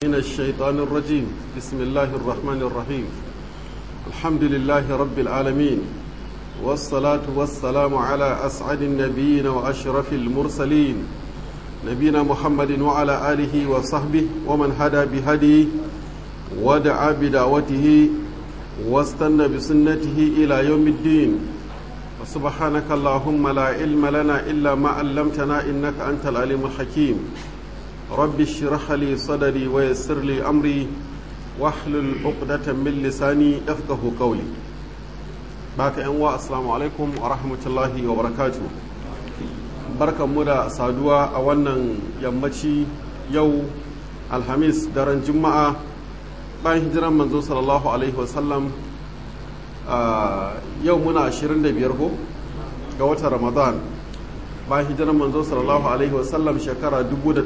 من الشيطان الرجيم بسم الله الرحمن الرحيم الحمد لله رب العالمين والصلاة والسلام على أسعد النبيين وأشرف المرسلين نبينا محمد وعلى آله وصحبه ومن هدى بهديه ودعا بدعوته واستنى بسنته إلى يوم الدين سبحانك اللهم لا علم لنا إلا ما علمتنا إنك أنت العليم الحكيم رب اشرح لي صدري ويسر لي أمري واحلل عقدة من لساني يفقه قولي باك أنواع السلام عليكم ورحمة الله وبركاته barkan mu da saduwa a wannan yammaci yau alhamis daren juma'a bayan hijiran manzo sallallahu alaihi wasallam yau muna 25 ko ga watan ramadan bayan hijiran manzo sallallahu alaihi wasallam shekara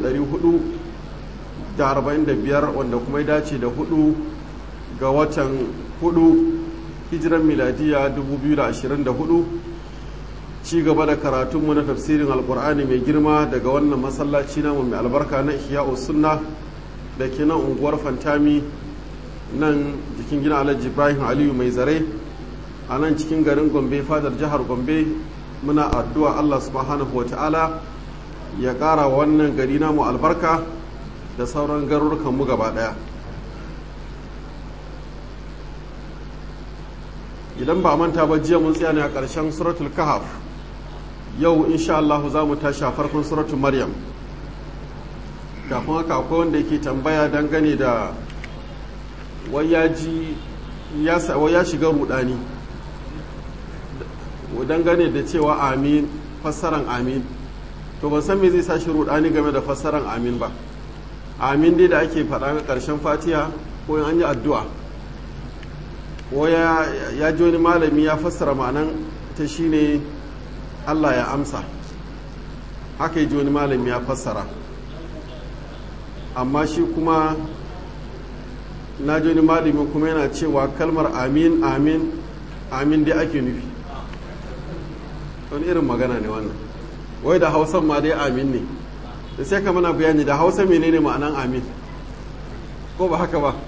445 wanda kuma ya dace da hudu ga watan hudu hijiran miladiya 2024 ci gaba da karatunmu na tafsirin alkur'ani mai girma daga wannan masallaci namu mai albarka na ihya'u sunna da ke nan unguwar fantami nan jikin gina alhaji ibrahim aliyu mai zare a nan cikin garin gombe fadar jihar gombe muna addu'a allah subhanahu wa ta'ala ya ƙara wannan gari namu albarka da sauran garurukanmu gaba ɗaya idan ba manta ba jiya mun tsaya ne a ƙarshen suratul kahaf yau insha Allah za mu tashi a farkon suratul maryam kafin haka akwai wanda yake tambaya dangane da wai ya shiga rudani dangane da cewa amin fassaran amin to ban san me zai sa shi rudani game da fassaran amin ba amin dai da ake faɗa na ƙarshen fatiha ko an yi addu'a ko ya ji wani malami ya fassara ma'anan ta shine Allah ya amsa haka ji wani malami ya fassara amma shi kuma na ji wani malami kuma yana cewa kalmar amin amin amin dai ake nufi wani irin magana ne wannan wai da hausan ma dai amin ne da sai ka mana bayani da hausa menene ma'anan amin ko ba haka ba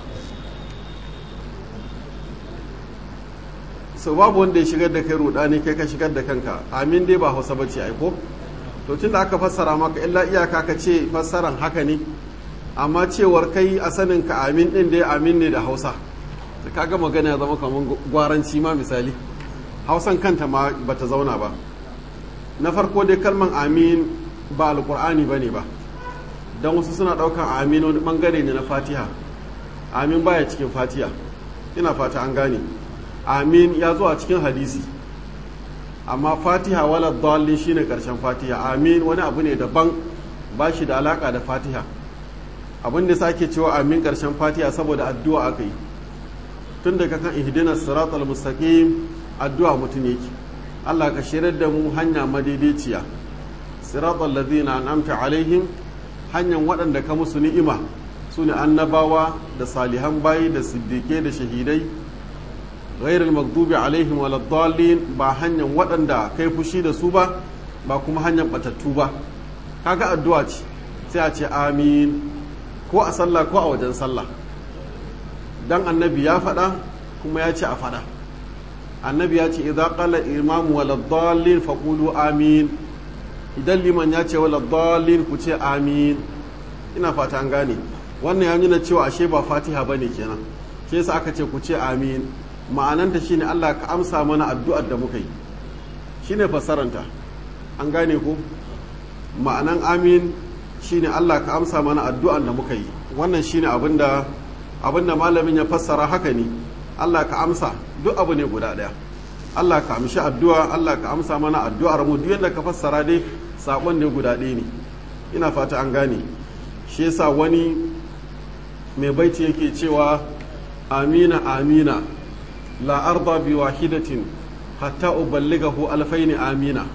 so babu wanda ya shigar da kai rudani kai ka shigar da kanka amin dai ba hausa bace ai ko to tunda aka fassara maka illa iyaka ka ce fassaran haka ne amma cewar kai a sanin ka amin din dai amin ne da hausa kaga magana ya zama kamar gwaranci ma misali hausan kanta ma bata zauna ba na farko dai kalman amin ba alkur'ani bane ba don wasu suna daukan amin wani bangare ne na fatiha amin baya cikin fatiha ina fata an gane amin ya zo a cikin hadisi amma fatiha wala dalli shine karshen fatiha amin wani abu ne daban ba shi da alaka da fatiha abin da sake cewa amin karshen fatiha saboda addu'a aka yi tun daga kan ihdina siratal mustaqim addu'a mutum yake Allah ka shirar da mu hanya madaidaiciya siratal ladina an'amta alaihim hanyar waɗanda ka musu ni'ima su ne annabawa da salihan bayi da siddiƙe da shahidai ghairul maghdubi alaihim waladdallin ba hanyar waɗanda kai fushi da su ba ba kuma hanyar batattu ba kaga addu'a ce sai a ce amin ko a sallah ko a wajen sallah dan annabi ya faɗa kuma ya ce a faɗa annabi ya ce idan qala imamu waladdallin faqulu amin idan liman ya ce waladdallin ku ce amin ina fata an gane wannan ya nuna cewa ashe ba fatiha bane kenan ke yasa aka ce ku ce amin ma'ananta shine Allah ka amsa mana addu'ar da muka yi shine fassaranta an gane ko ma'anan amin shine Allah ka amsa mana addu'ar da muka yi wannan shine abinda abinda malamin ya fassara haka ne Allah ka amsa duk abu ne guda daya Allah ka amshi addu'a Allah ka amsa mana addu'ar mu duk yadda ka fassara dai sakon ne guda ɗaya ne ina fata an gane shi yasa wani mai baiti yake cewa amina amina la arda bi wahidatin hatta uballighahu alfaini amina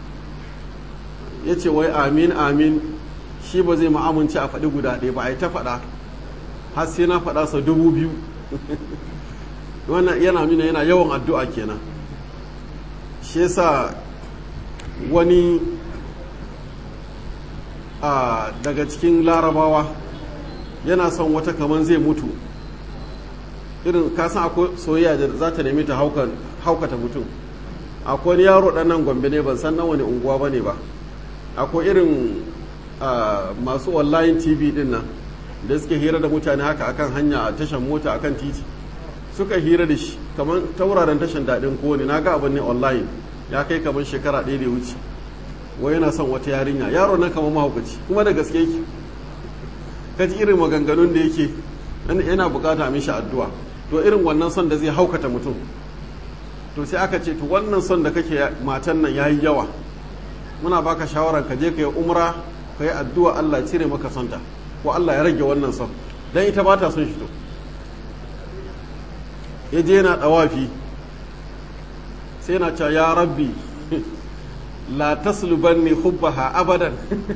yace wai amin amin shi ba zai ma'amunci a faɗi guda ɗaya ba a yi ta faɗa har sai na faɗa sa dubu biyu wannan yana nuna yana yawan addu'a kenan shi yasa wani a daga cikin larabawa yana son wata kaman zai mutu irin kasan akwai soyayya da za ta nemi ta haukata mutum akwai wani yaro ɗan nan gombe ne ban san na wani unguwa ba ne ba akwai irin masu online tv din nan da suke hira da mutane haka akan hanya a tashan mota akan titi suka hira da shi kamar tauraren tashan daɗin kowane na ga abin ne online ya kai kamar shekara ɗaya da wuce wai yana son wata yarinya yaro nan kamar mahaukaci kuma da gaske yake ka ji irin maganganun da yake yana bukata mishi addu'a to irin wannan son da zai haukata mutum to sai aka ce to wannan son da kake matan nan yayi yawa muna baka shawaran ka je ka yi umra ka yi addu'a Allah cire maka sonta ko Allah ya rage wannan son dan ita ba ta son shi to ya je yana dawafi sai na cewa ya rabbi la taslubanni hubbaha abadan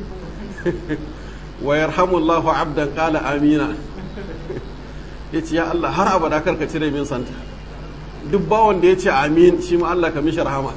wa yarhamullahu abdan qala amina yace ya Allah har abada karka cire min santa duk bawon da yace amin shi ma Allah ka mishi rahama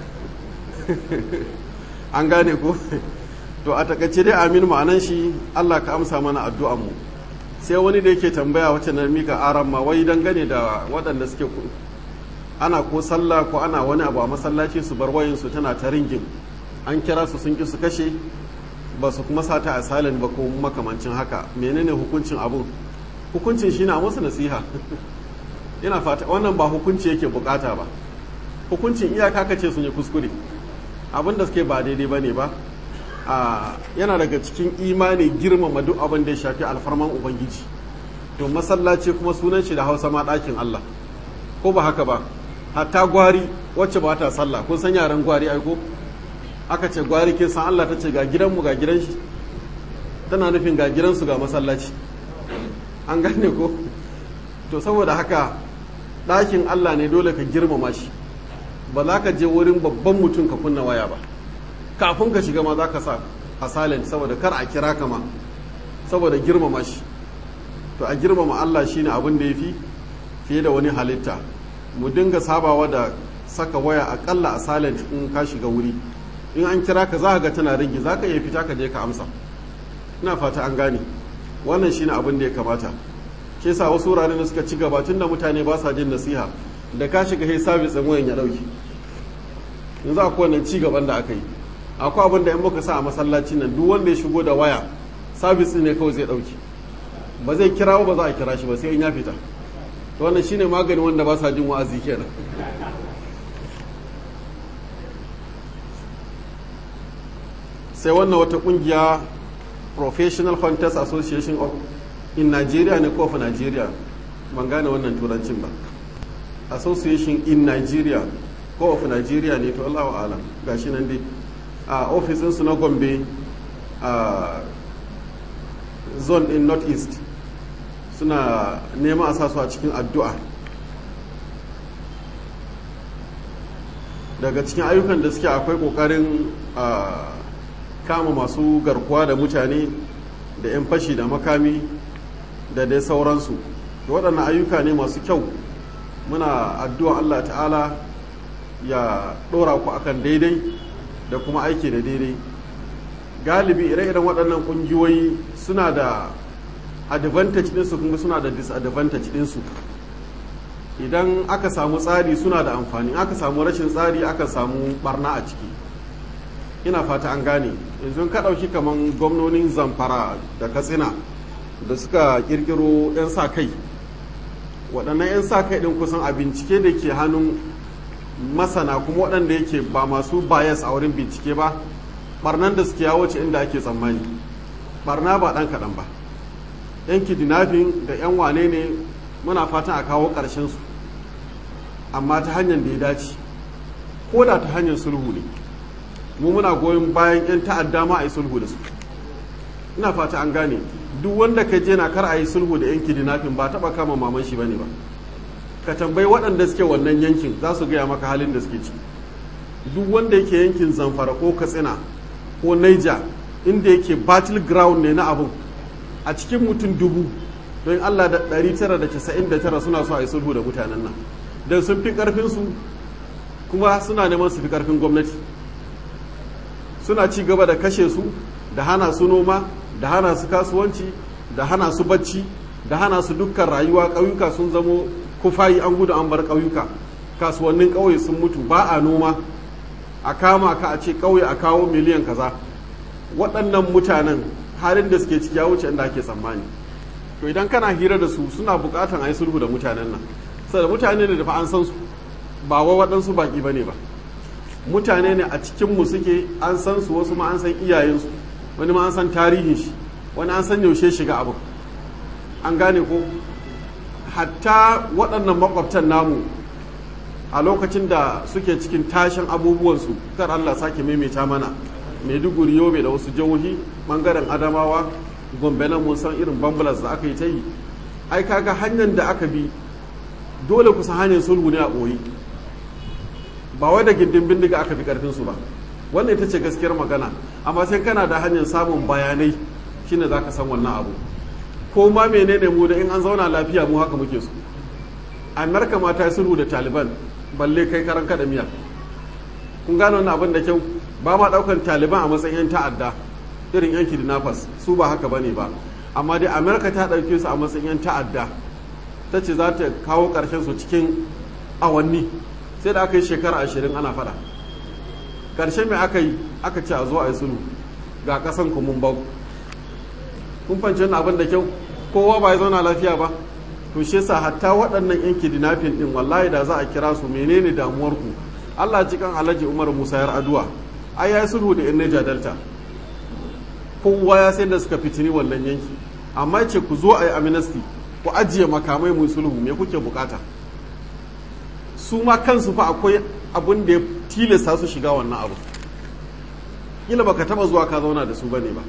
an gane ko to a takaice dai amin ma'anan shi Allah ka amsa mana addu'an mu sai wani da yake tambaya wacce na mika aran ma wai dangane da waɗanda suke ana ko sallah ko ana wani abu a masallaci su bar wayansu tana ta ringin an kira su sun ki su kashe ba su kuma sata a silent ba ko makamancin haka menene hukuncin abun hukuncin shi na musu nasiha ina fata wannan ba hukunci yake bukata ba hukuncin iyaka ka ce sun yi kuskure abin da suke ba daidai ba ne ba yana daga cikin imani girmama duk abin da ya shafi alfarman ubangiji to masallaci kuma sunan shi da hausa ma ɗakin allah ko ba haka ba hatta gwari wacce ba ta sallah kun san yaran gwari aiko aka ce gwari kin san Allah ta ce ga gidanmu ga gidan shi tana nufin ga gidansu ga masallaci an gane ko to saboda haka ɗakin Allah ne dole ka girmama shi ba za ka je wurin babban mutum ka kunna waya ba kafin ka shiga ma za ka sa a silent saboda kar a kira ka ma saboda girmama shi to a girmama Allah shine abin da ya fi fiye da wani halitta mu dinga sabawa da saka waya akalla a silent in ka shiga wuri in an kira ka za ka ga tana ringi za ka iya fita ka je ka amsa ina fata an gane wannan shine abin da ya kamata ke sa wasu wuraren da suka ci gaba tun da mutane ba sa jin nasiha da ka shiga sai sabis ɗin wayan ya ɗauki yanzu akwai wannan ci gaban da aka yi akwai abin da in muka sa a masallacin nan duk wanda ya shigo da waya sabis ne kawai zai ɗauki ba zai kira ba za a kira shi ba sai in ya fita to wannan shine magani wanda ba sa jin wa'azi kenan sai wannan wata kungiya professional hunters association of in nigeria ne ko of nigeria ban gane wannan turancin ba association in nigeria ko of nigeria ne to allahu alam gashi nan dai a ofisinsu na gombe a zone in north east suna neman a sa su a cikin addu'a daga cikin ayyukan da suke akwai kokarin kama masu garkuwa da mutane da 'yan fashi da makami da dai sauransu da waɗannan ayyuka ne masu kyau muna addu'a Allah ta'ala ya ɗora ku akan daidai da kuma aiki da daidai galibi ire-iren waɗannan ƙungiyoyi suna da advantage ɗinsu kuma suna da disadvantage ɗinsu idan aka samu tsari suna da amfani aka samu rashin tsari aka samu barna a ciki ina fata an gane yanzu ka ɗauki kamar gwamnonin zamfara da katsina da suka kirkiro 'yan sa kai waɗannan 'yan sa kai ɗin kusan a bincike da ke hannun masana kuma waɗanda yake ba masu bias a wurin bincike ba barnan da suke yawo ce inda ake tsammani barna ba ɗan kaɗan ba 'yan kidnapping da 'yan wane ne muna fatan a kawo ƙarshen su amma ta hanyar da ya dace ko da ta hanyar sulhu ne mu muna goyon bayan 'yan ta'adda ma a yi sulhu da su ina fata an gane duk wanda ka je na kar a yi sulhu da 'yan kidnapping ba taɓa kama maman shi bane ba ka tambayi waɗanda suke wannan yankin za su gaya maka halin da suke ci duk wanda yake yankin zamfara ko katsina ko naija inda yake battle ground ne na abun a cikin mutum dubu don allah da 999 suna so a yi sulhu da mutanen nan don sun fi ƙarfinsu kuma suna neman su fi ƙarfin gwamnati suna ci gaba da kashe su da hana su noma da hana su kasuwanci da hana su bacci da hana su dukkan rayuwa ƙauyuka sun zamo kufayi an gudu an bar ƙauyuka kasuwannin ƙauye sun mutu ba a noma a kama ka a ce ƙauye a kawo miliyan kaza waɗannan mutanen halin da suke ciki ya wuce inda ake tsammani to idan kana hira da su suna buƙatan a yi sulhu da mutanen nan saboda mutane ne da fa an san su ba wa waɗansu baƙi ba ne ba mutane ne a cikinmu suke an san su wasu ma an san iyayensu wani ma an san tarihin shi wani an san yaushe shiga abu an gane ko hatta waɗannan makwabtan namu a lokacin da suke cikin tashin abubuwansu kar Allah sake maimaita mana maiduguri yobe da wasu jihohi bangaren adamawa gombe nan mun san irin bambulas da aka yi ta yi ai kaga hanyar da aka bi dole kusa hanyar sulhu ne a ɓoyi ba wai da gindin bindiga aka fi karfin su ba wannan ita ce gaskiyar magana amma sai kana da hanyar samun bayanai shine zaka san wannan abu ko ma menene mu da in an zauna lafiya mu haka muke su amerika ma ta yi sulhu da taliban balle kai karan kada miya kun gane wannan abin da kyau ba ma daukan taliban a matsayin yan ta'adda irin yan kidnappers su ba haka bane ba amma dai amerika ta dauke su a matsayin yan ta'adda ta ce za ta kawo karshen su cikin awanni sai da aka yi shekara ashirin ana fada ƙarshe mai aka yi aka ce a zo a yi sulhu ga ƙasan kumun bau kun fanci wani abin da kyau kowa ba ya zauna lafiya ba to shi yasa hatta waɗannan yan kidnapping din wallahi da za a kira su menene damuwar ku Allah ji kan Alhaji Umar Musa yar Aduwa ai ya sulhu da yan Niger Delta kowa ya sai da suka fitini wannan yanki amma ce ku zo a yi amnesty ku ajiye makamai mu sulhu me kuke bukata su ma kansu fa akwai abin da ya tilasta su shiga wannan abu kila baka taba zuwa ka zauna da su bane ba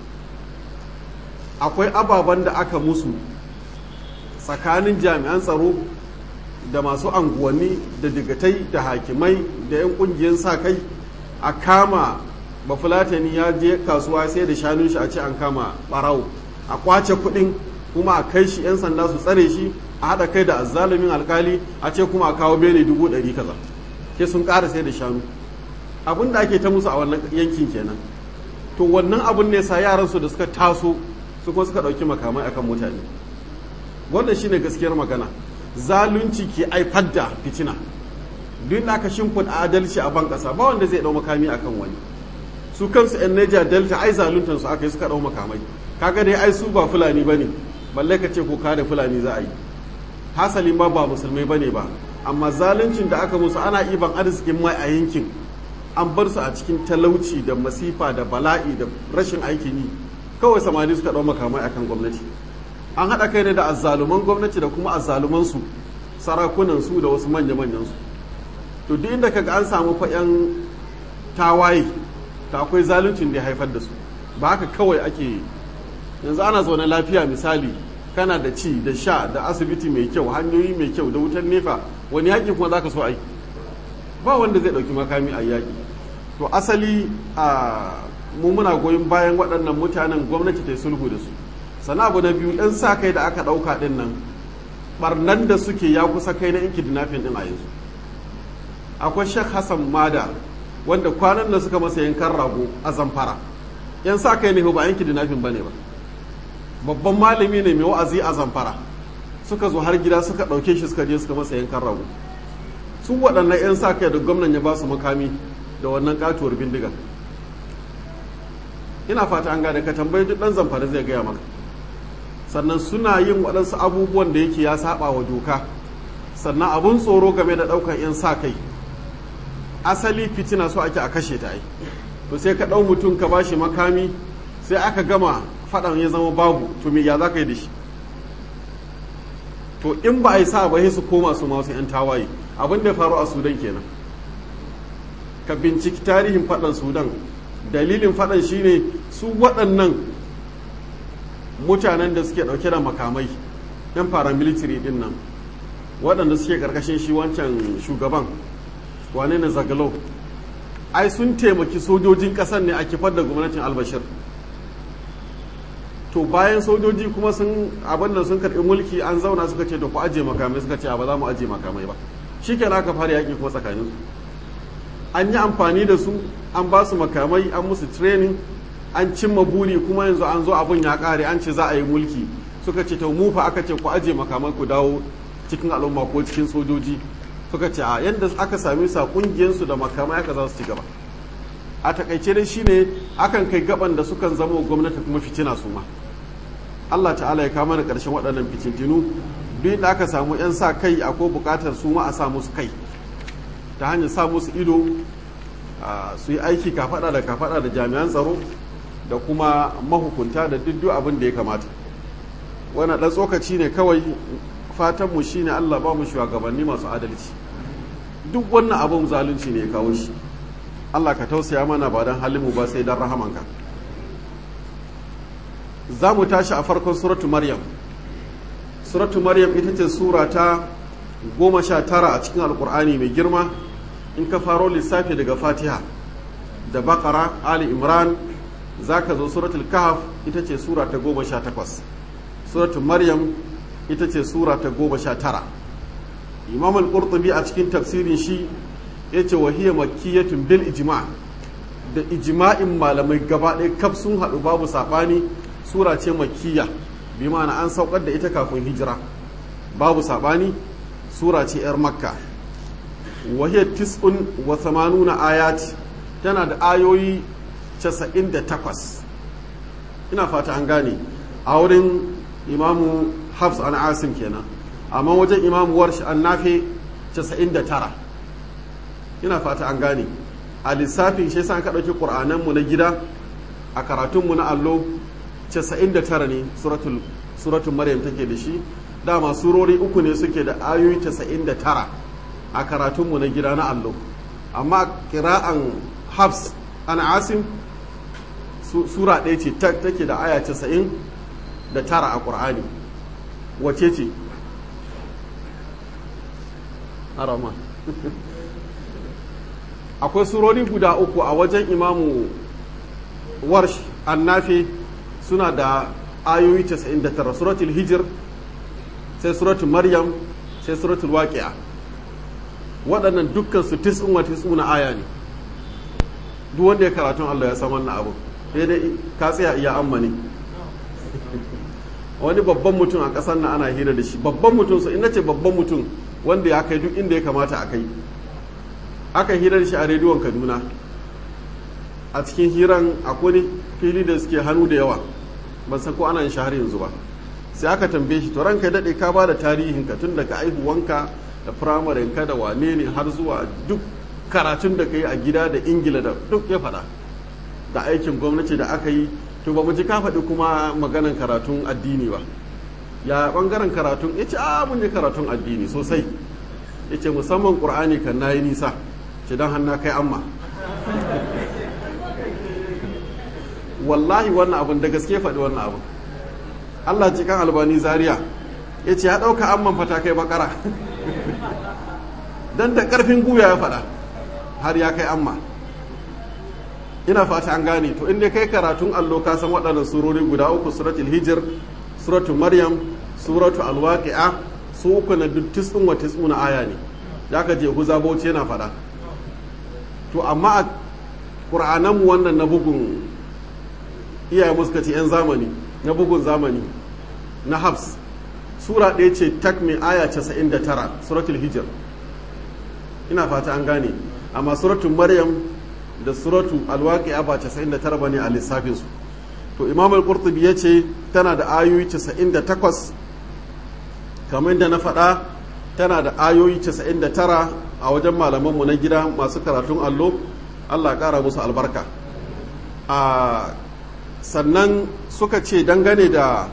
akwai ababen da aka musu tsakanin jami'an tsaro da masu anguwanni da digatai da hakimai da 'yan kungiyar sa kai a kama bafulatani ya je kasuwa sai da shanun shi a ce an kama barawo a kwace kudin kuma a kai shi 'yan sanda su tsare shi a haɗa kai da azzalumin alkali a ce kuma a kawo bene dubu ɗari kaza ke sun ƙara sai da shanu abin da ake ta musu a wannan yankin kenan to wannan abin ne sa yaran su da suka taso su kuma suka ɗauki makamai akan mutane wannan shine gaskiyar magana zalunci ke aifar da fitina duk da aka shimfiɗa adalci a ban ƙasa ba wanda zai ɗau makami akan wani su kansu 'yan Niger Delta ai zaluntar su aka yi suka ɗau makamai kaga dai ai su ba fulani bane balle ka ce ko ka da fulani za a yi hasali ma ba musulmai bane ba amma zaluncin da aka musu ana iban arzikin mai a yankin an bar su a cikin talauci da masifa da bala'i da rashin aikin yi kawai samari suka ɗau makamai akan gwamnati an haɗa kai ne da azzaluman gwamnati da kuma azzaluman su sarakunan su da wasu manya-manyan su to duk inda kaga an samu fa yan tawaye ta akwai zaluncin da ya haifar da su ba haka kawai ake yanzu ana zaune lafiya misali kana da ci da sha da asibiti mai kyau hanyoyi mai kyau da wutar nefa wani yaƙi kuma za ka so ai ba wanda zai ɗauki makami a yaƙi to asali a mu muna goyon bayan waɗannan mutanen gwamnati ta yi sulhu da su sana abu na biyu ɗan sa kai da aka ɗauka ɗin nan ɓarnan da suke ya kusa kai na inki dinafin ɗin a yanzu akwai shek hassan mada wanda kwanan da suka masa yankan rago a zamfara yan sa kai ne ba yanki dinafin ba ne ba babban malami ne mai wa'azi a zamfara suka zo har gida suka ɗauke shi suka je suka masa yankan rago su waɗannan 'yan sa kai da gwamnan ya ba su makami da wannan katuwar bindiga ina fata an gane ka tambayi duk ɗan zamfara zai gaya maka sannan suna yin waɗansu abubuwan da yake ya saba wa doka sannan abun tsoro game da ɗaukar 'yan sa kai asali fitina so ake a kashe ta ai to sai ka ɗau mutum ka bashi makami sai aka gama faɗan ya zama babu to me ya za ka yi da shi to in ba a yi sa ba sai su koma su masu 'yan tawaye abin da ya faru a sudan kenan ka binciki tarihin faɗan sudan dalilin faɗan shine su waɗannan mutanen da suke ɗauke da makamai 'yan paramilitary ɗin nan waɗanda suke ƙarƙashin shi wancan shugaban wane na zagalo ai sun taimaki sojojin ƙasar ne a kifar da gwamnatin albashir to bayan sojoji kuma sun abin nan sun karɓi mulki an zauna suka ce da ku ajiye makamai suka ce ba za mu ajiye makamai ba shi ke aka fara yaƙi kuma tsakaninsu an yi amfani da su an ba su makamai an musu training an cimma buri kuma yanzu an zo abin ya ƙare an ce za a yi mulki suka ce ta mu fa aka ce ku aje makaman ku dawo cikin al'umma ko cikin sojoji suka ce a yadda aka sami sa kungiyarsu da makamai aka za su ci gaba a takaice dai shine akan kai gaban da sukan zama gwamnati kuma fitina su ma Allah ta'ala ya kama da ƙarshen waɗannan fitintinu duk da aka samu 'yan sa kai akwai buƙatar su ma a sa musu kai ta hanyar sa musu ido su yi aiki kafaɗa da kafaɗa da jami'an tsaro da kuma mahukunta da duk abin da ya kamata wannan ɗan tsokaci ne kawai fatanmu shine Allah ba mu shugabanni masu adalci duk wannan abin zalunci ne ya kawo shi Allah ka tausaya mana ba don halinmu ba sai don rahamanka za mu tashi a farkon suratu maryam suratu maryam ita ce sura ta goma sha tara a cikin alkur'ani mai girma in ka faro lissafi daga fatiha da bakara ali imran za ka zo suratul kahf ita ce sura ta goma sha takwas suratu maryam ita ce sura ta goma sha tara imam al-qurtubi a cikin tafsirin shi ya ce wahiyar makkiyatun bil ijma da ijma'in malamai gaba ɗaya kaf sun haɗu babu saɓani sura ce makkiya bi ma'ana an saukar da ita kafin hijira babu saɓani sura ce 'yar makka wahiyar tis'un wa samanuna ayat tana da ayoyi 98 ina fata an gane a wurin imamu hafs an asim kenan amma wajen imamu warsh an nafe 99 ina fata an gane a lissafin shi sa ka ɗauki ƙur'ananmu na gida a karatunmu na allo 99 ne suratul maryam take da shi dama surori uku ne suke da ayoyi 99 a karatunmu na gida na allo amma kira'an hafs an asim sura ɗaya ce take da aya 90 da tara a ƙur'ani wace ce harama akwai surori guda uku a wajen imamu warsh annafi suna da ayoyi 99 suratul hijir sai suratul maryam sai suratul waqi'a waɗannan dukkan su tis'un wa tis'una aya ne duk wanda ya karatun Allah ya san wannan abu sai dai ka tsaya iya amma ne wani babban mutum a ƙasar nan ana hira da shi babban mutum su ina ce babban mutum wanda ya kai duk inda ya kamata a kai aka hira da shi a rediyon kaduna a cikin hiran akwai fili da suke hannu da yawa ban san ko ana yin shahar yanzu ba sai aka tambaye shi to ranka daɗe ka ba da tarihin ka tun daga aihuwanka da firamarin ka da wane ne har zuwa duk karatun da ka yi a gida da ingila da duk ya faɗa da aikin gwamnati da aka yi to ba mu ji ka faɗi kuma maganan karatun addini ba ya ɓangaren karatun ya ce a mun yi karatun addini sosai ya ce musamman ƙur'ani kan na yi nisa ce don hannu kai amma wallahi wannan abin da gaske faɗi wannan abin allah ce kan albani zaria ya ce ya ɗauka amman fata kai bakara don da ƙarfin guya ya faɗa har ya kai amma ina fata an gane to inda kai karatun allo ka san waɗannan surori guda uku suratul hijir suratul maryam suratul alwaqi'a su uku na duk tis'un wa tis'una aya ne da ka je huza bauchi yana faɗa to amma a ƙur'anan mu wannan na bugun iyaye muska ce yan zamani na bugun zamani na hafs sura ɗaya ce tak mai aya 99 suratul hijir ina fata an gane amma suratul maryam da suratu alwaƙi'a ba 99 ba ne a lissafinsu to imam al-qurtubi ya ce tana da ayoyi 98 kamar da na faɗa tana da ayoyi 99 a wajen malamanmu na gida masu karatun allo allah ƙara musu albarka a sannan suka ce dangane da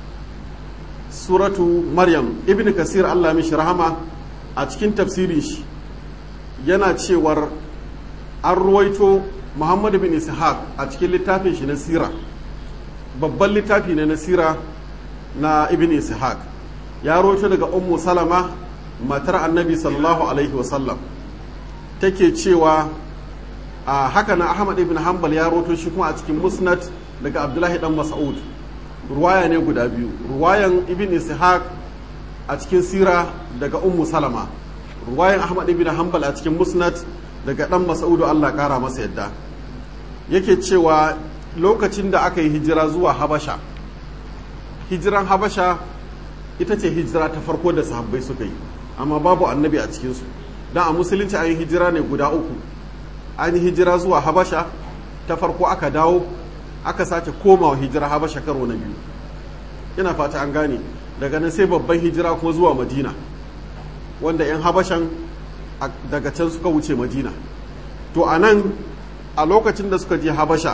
suratu maryam ibn kasir allah mishi rahama a cikin tafsirin shi yana cewar an ruwaito muhammadu bin ishaq a cikin littafin shi na sira babban littafi ne na sira na ibn ishaq ya ruwaito daga ummu salama matar annabi sallallahu alaihi wasallam take cewa a haka na ahmad ibn hanbal ya ruwaito shi kuma a cikin musnad daga abdullahi dan mas'ud ruwaya ne guda biyu ruwayan ibn ishaq a cikin sira daga ummu salama ruwayan ahmad ibn hanbal a cikin musnad daga ɗan masaudu Allah ƙara masa yadda yake cewa lokacin da aka yi hijira zuwa habasha hijiran habasha ita ce hijira ta farko da sahabbai suka yi amma babu annabi a cikinsu don a musulunci an yi hijira ne guda uku an yi hijira zuwa habasha ta farko aka dawo aka sake komawa hijira habasha karo na biyu ina fata an gane daga nan sai babban hijira kuma zuwa madina wanda 'yan habashan daga can suka wuce madina to a nan a lokacin da suka je habasha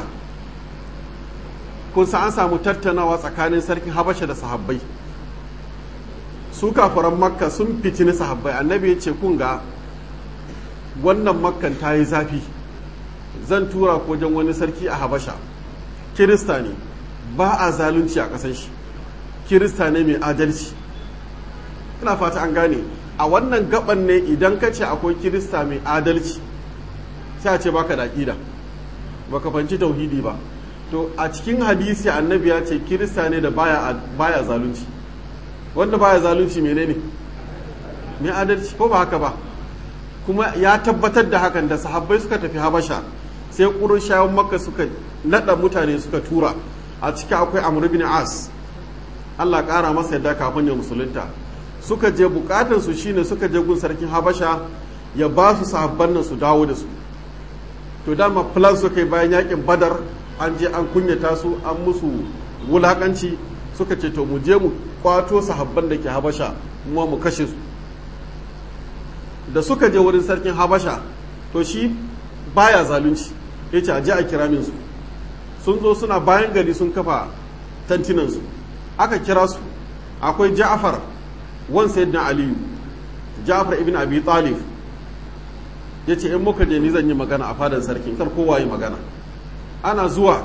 kun an samu tattaunawa tsakanin sarkin habasha da sahabbai su kafaran makka sun fitini sahabbai annabi ya ce kun ga wannan makkan ta yi zafi zan tura ko wajen wani sarki a habasha kirista ne ba a zalunci a ƙasan shi kirista ne mai adalci ina fata an gane a wannan gaban ne idan ka ce akwai kirista mai adalci sai a ce baka da aƙida baka fanci tauhidi ba to a cikin hadisi annabi ya ce kirista ne da baya, baya zalunci wanda baya zalunci menene mai adalci ko ba haka ba kuma ya tabbatar da hakan da sahabbai suka tafi habasha sai ƙurushawan makka suka naɗa mutane suka tura a ciki akwai amr bin as allah ƙara masa yadda kafin ya musulunta suka je bukatan su shine suka je gun sarkin habasha ya ba su sahabban nan su dawo da su to dama plan suka yi bayan yakin badar an je an kunyata su an musu wulakanci suka ce to mu je mu kwato sahabban da ke habasha kuma mu kashe su da suka je wurin sarkin habasha to shi baya zalunci ya ce a je a kira min su sun zo suna bayan gari sun kafa tantinansu aka kira su akwai ja'far wan sayyidina aliyu ja'far ibn abi talib ya ce in muka je ni zan yi magana a fadan sarkin kar kowa yi magana ana zuwa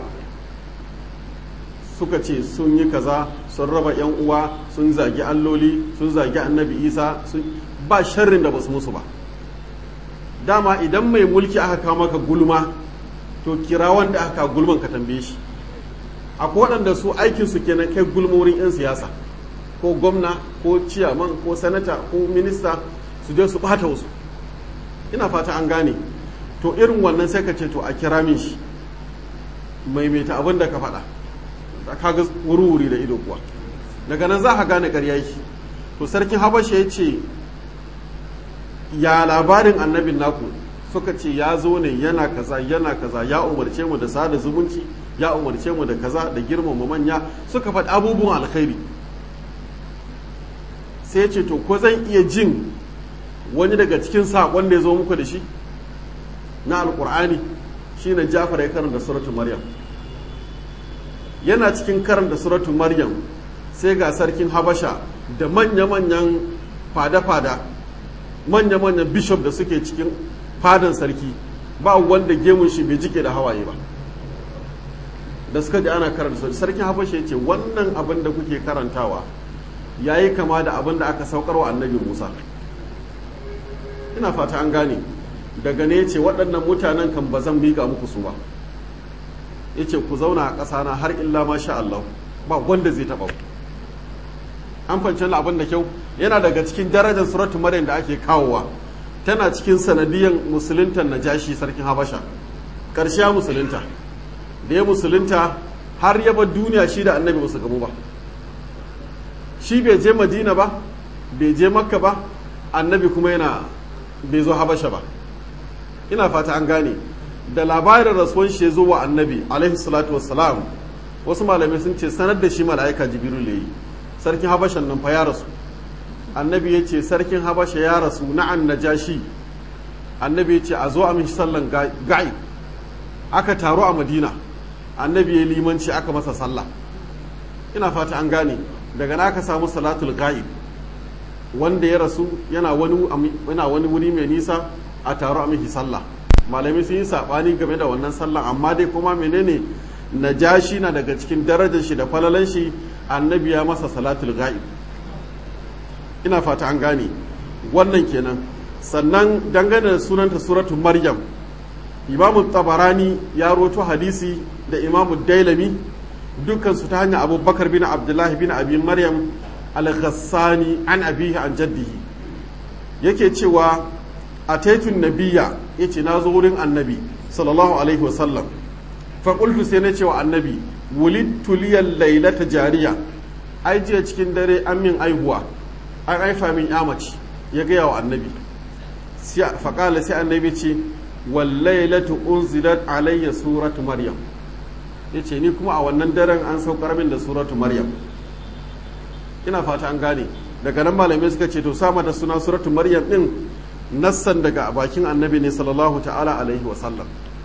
suka ce sun yi kaza sun raba yan uwa sun zagi alloli sun zagi annabi isa sun ba sharrin da ba su musu ba dama idan mai mulki aka kawo maka gulma to kira wanda aka gulman ka tambaye shi akwai waɗanda su aikinsu kenan kai gulma wurin 'yan siyasa ko gwamna ko ciyaman ko sanata ko minista su je su ɓata wasu ina fata an gane to irin wannan sai ka ce to a kira min shi maimaita abin da ka faɗa da ka ga wuri-wuri da ido kuwa daga nan za ka gane ƙarya shi to sarkin habasha ya ce ya labarin annabin naku suka ce ya zo ne yana kaza yana kaza ya umarce mu da sada zumunci ya umarce mu da kaza da girmama manya suka faɗi abubuwan alkhairi sai ce to ko zan iya jin wani daga cikin saƙon da ya zo muku da shi na alƙur'ani shine jafar ya karanta suratul maryam yana cikin karanta suratul maryam sai ga sarkin habasha da manya-manyan fada-fada manya-manyan bishop da suke cikin fadan sarki ba wanda gemun shi bai jike da hawaye ba da suka ji ana karanta sarkin habasha ya ce wannan abin da kuke karantawa ya yi kama da abin da aka saukar wa annabi musa ina fata an gane daga ne ce waɗannan mutanen kan ba zan miƙa muku su ba ya ce ku zauna a ƙasana har illa ma sha Allah ba wanda zai taɓa an fanci abin da kyau yana daga cikin darajar suratu maryam da ake kawowa tana cikin sanadiyan musuluntan najashi sarkin habasha ƙarshe musulunta da ya musulunta har ya bar duniya shi da annabi basu gamu ba shi bai je madina ba bai je makka ba annabi kuma yana bai zo habasha ba ina fata an gane da labarin rasuwan shi ya zo wa annabi alaihi salatu wassalam wasu malamai sun ce sanar da shi mala'ika jibiru yi sarkin habashan nan fa ya rasu annabi ya ce sarkin habasha ya rasu na'an najashi annabi ya ce a zo a mishi sallan ga'i aka taru a madina annabi ya limanci aka masa sallah ina fata an gane daga na aka samu salatul ga'ib wanda ya rasu yana wani wuri mai nisa a taro a mishi sallah malami sun yi saɓani game da wannan sallah amma dai kuma menene najashi na daga cikin darajar shi da falalan shi annabi ya masa salatul ga'ib ina fata an gane wannan kenan sannan dangane da sunanta suratu maryam imamu tabarani ya roto hadisi da imamu dailami dukkansu ta hanyar abubakar bin abdullahi bin abi maryam al-ghassani an abihi an jaddihi yake cewa a taitun nabiya ya ce na zo wurin annabi sallallahu alaihi wasallam faƙultu sai na ce wa annabi wulittu liyan lailata jariya ai jiya cikin dare an min aihuwa an haifa min yamaci ya gaya wa annabi faƙala sai annabi ce wallailatu unzilat alayya suratu maryam yace ni kuma a wannan daren an saukar min da suratu maryam ina fata an gane daga nan malamai suka ce to sama da suna suratu maryam din nassan daga bakin annabi ne sallallahu ta'ala alaihi wa sallam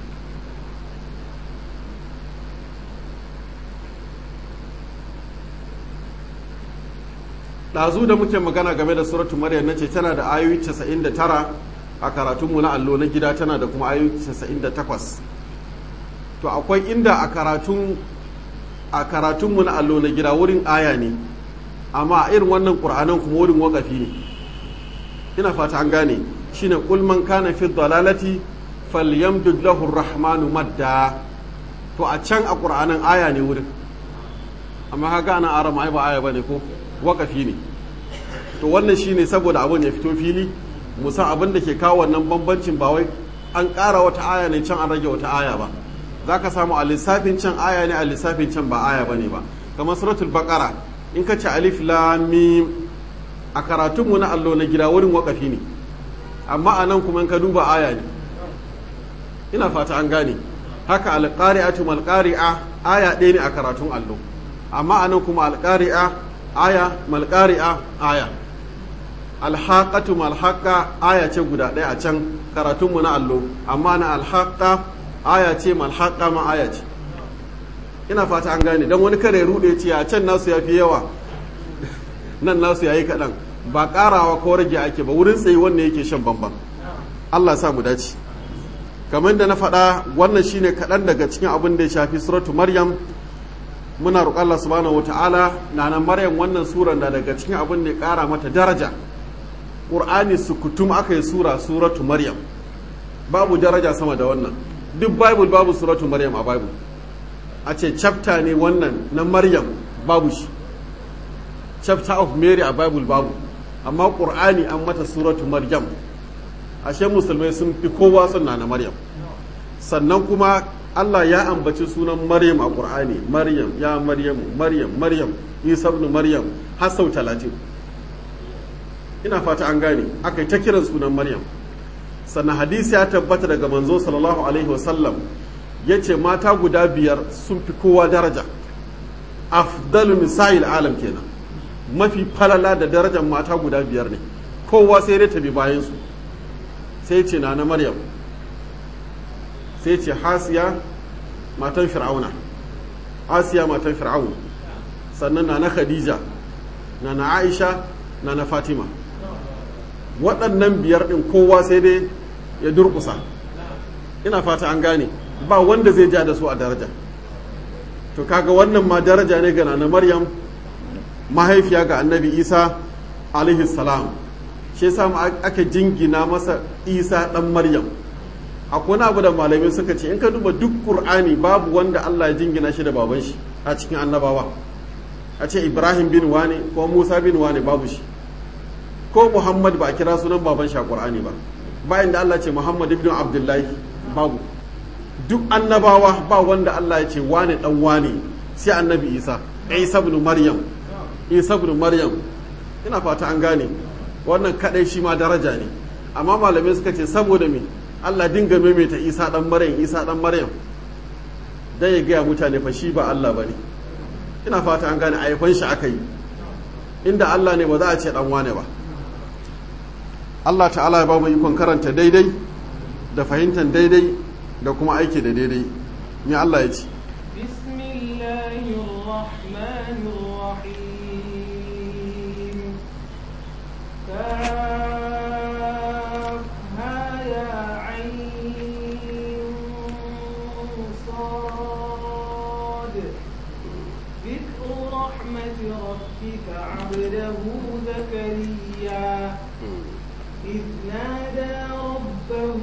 ɗazu da muke magana game da suratu maryam na ce tana da ayoyi 99 a karatunmu na allo na gida tana da kuma ayoyi 98 to akwai inda a karatun a karatunmu na allo na gida wurin aya ne amma a irin wannan ƙur'anan kuma wurin wakafi ne ina fata an gane shine qul man kana fi dalalati falyamdud lahu rahmanu madda to a can a ƙur'anan aya ne wurin amma kaga ana arama ai ba aya bane ko wakafi ne to wannan shine saboda abin ya fito fili musa abin da ke kawo wannan bambancin ba wai an ƙara wata aya ne can an rage wata aya ba za ka samu a lissafin can aya ne a lissafin can ba aya ba ne ba kamar suratul baqara in ka ci alif lamim a karatunmu na allo na gida wurin wakafi ne amma a nan kuma in ka duba aya ne ina fata an gane haka alƙari'atu malƙari'a aya ɗaya ne a karatun allo amma a nan kuma alƙari'a aya malƙari'a aya alhaƙatu malhaƙa aya ce guda ɗaya a can karatunmu na allo amma na alhaƙa aya ce malhaƙa ma aya ce ina fata an gane don wani kare rude ce a can nasu ya fi yawa nan nasu ya yi kaɗan ba ƙarawa ko rage ake ba wurin tsaye wanda yake shan bambam allah sa mu dace kamar da na faɗa wannan shine kaɗan daga cikin abin da ya shafi suratu maryam muna roƙon Allah subhanahu wata'ala na nan maryam wannan suran da daga cikin abin da ya ƙara mata daraja ƙur'ani sukutum aka yi sura suratu maryam babu daraja sama da wannan duk bible babu suratu maryam a bible a ce chapter ne wannan na maryam babu shi chapter of mary a bible babu amma ƙur'ani an mata suratu maryam ashe musulmai sun fi kowa sunna na maryam sannan kuma Allah ya ambaci sunan Maryam a Qur'ani Maryam ya Maryamu Maryam Maryam Isa ibn Maryam har sau talatin ina fata an gane aka yi ta kiran sunan Maryam sannan hadisi ya tabbata daga manzo sallallahu alaihi wasallam ya ce mata guda biyar sun fi kowa daraja afdalu misa'il alam kenan mafi falala da darajar mata guda biyar ne kowa sai dai ta bi bayansu sai ce na na Maryam sai ce hasiya matan fir'auna asiya matan fir'aun sannan na na khadija na na aisha na na fatima waɗannan biyar ɗin kowa sai dai ya durƙusa ina fata an gane ba wanda zai ja da su a daraja to kaga wannan ma daraja ne ga na maryam mahaifiya ga annabi isa alaihi salam shi yasa aka jingina masa isa ɗan maryam akwai abu da malamai suka ce in ka duba duk qur'ani babu wanda Allah ya jingina shi da baban shi a cikin annabawa a ce ibrahim bin wane ko musa bin wane babu shi ko muhammad ba a kira sunan baban shi a qur'ani ba bayan da Allah ce muhammad ibn abdullahi babu duk annabawa ba wanda Allah ya ce wane dan wane sai annabi isa isa ibn maryam isa ibn maryam ina fata an gane wannan kadai shi ma daraja ne amma malamai suka ce saboda me Allah dinga maimaita Isa dan Maryam Isa dan Maryam dan ya gaya mutane fa shi ba Allah bane ina fata an gane ayyukan shi aka yi inda Allah ne ba za a ce dan wane ba Allah ta'ala ya ba mu ikon karanta daidai da fahimtar daidai da kuma aiki da daidai me Allah ya ce عبده زكريا إذ نادى ربه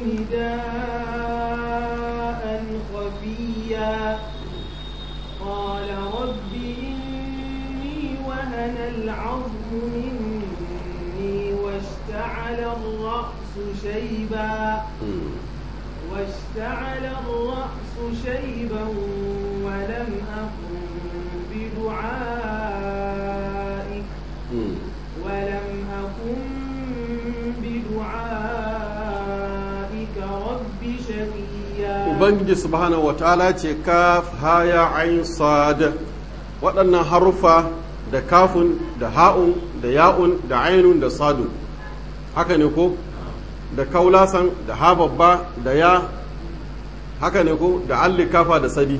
نداء خفيا قال رب إني وهن العظم مني واشتعل الرأس شيبا واشتعل الرأس شيبا ولم أكن بدعائك ولم أكن بدعائك رب شقيا ubangiji subhanahu wataala ce kaf haya ayin sad waɗannan haruffa da kafun da ha'un da ya'un da ainun da sadun haka ne ko da kaulasan da ha babba da ya haka ne ko da alli kafa da sadi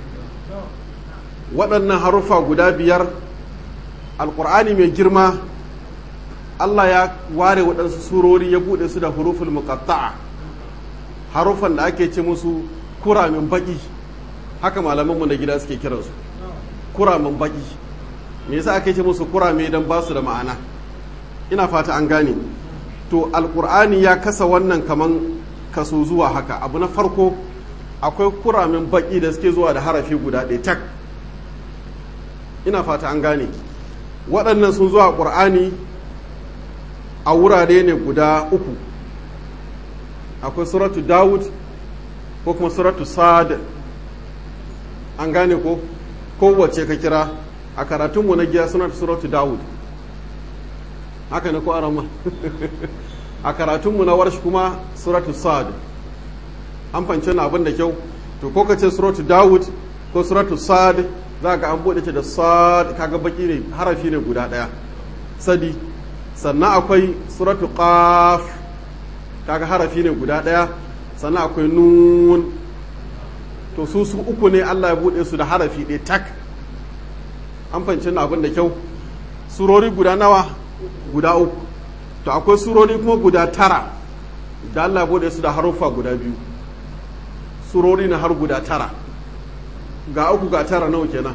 waɗannan haruffa guda biyar alƙur'ani mai girma Allah ya ware waɗansu surori ya buɗe su da huruful muqatta'a haruffan da ake ce musu kuramin baƙi haka malamanmu na gida suke kiransu kuramin baƙi me yasa ake ce musu kurame don ba su da ma'ana ina fata an gane to alƙur'ani ya kasa wannan kaman kaso zuwa haka abu na farko akwai kuramin baƙi da suke zuwa da harafi guda ɗaya tak ina fata an gane waɗannan sun zuwa ƙur'ani a wurare ne guda uku akwai suratu dawud ko kuma suratu sad an gane ko kowace ka kira a karatunmu na giya suna suratu dawud haka ne ko arama a karatunmu na warshi kuma suratu sad an fance na abin da kyau to ko ka ce suratu dawud ko suratu sad za ga an buɗe ce da sad kaga baki ne harafi ne guda ɗaya sadi sannan akwai suratu qaf kaga harafi ne guda ɗaya sannan akwai nun to su su uku ne Allah ya buɗe su da harafi ɗaya tak an fahimci na abin da kyau surori guda nawa guda uku to akwai surori kuma guda tara da Allah ya buɗe su da haruffa guda biyu surori na har guda tara ga uku ga tara nawa kenan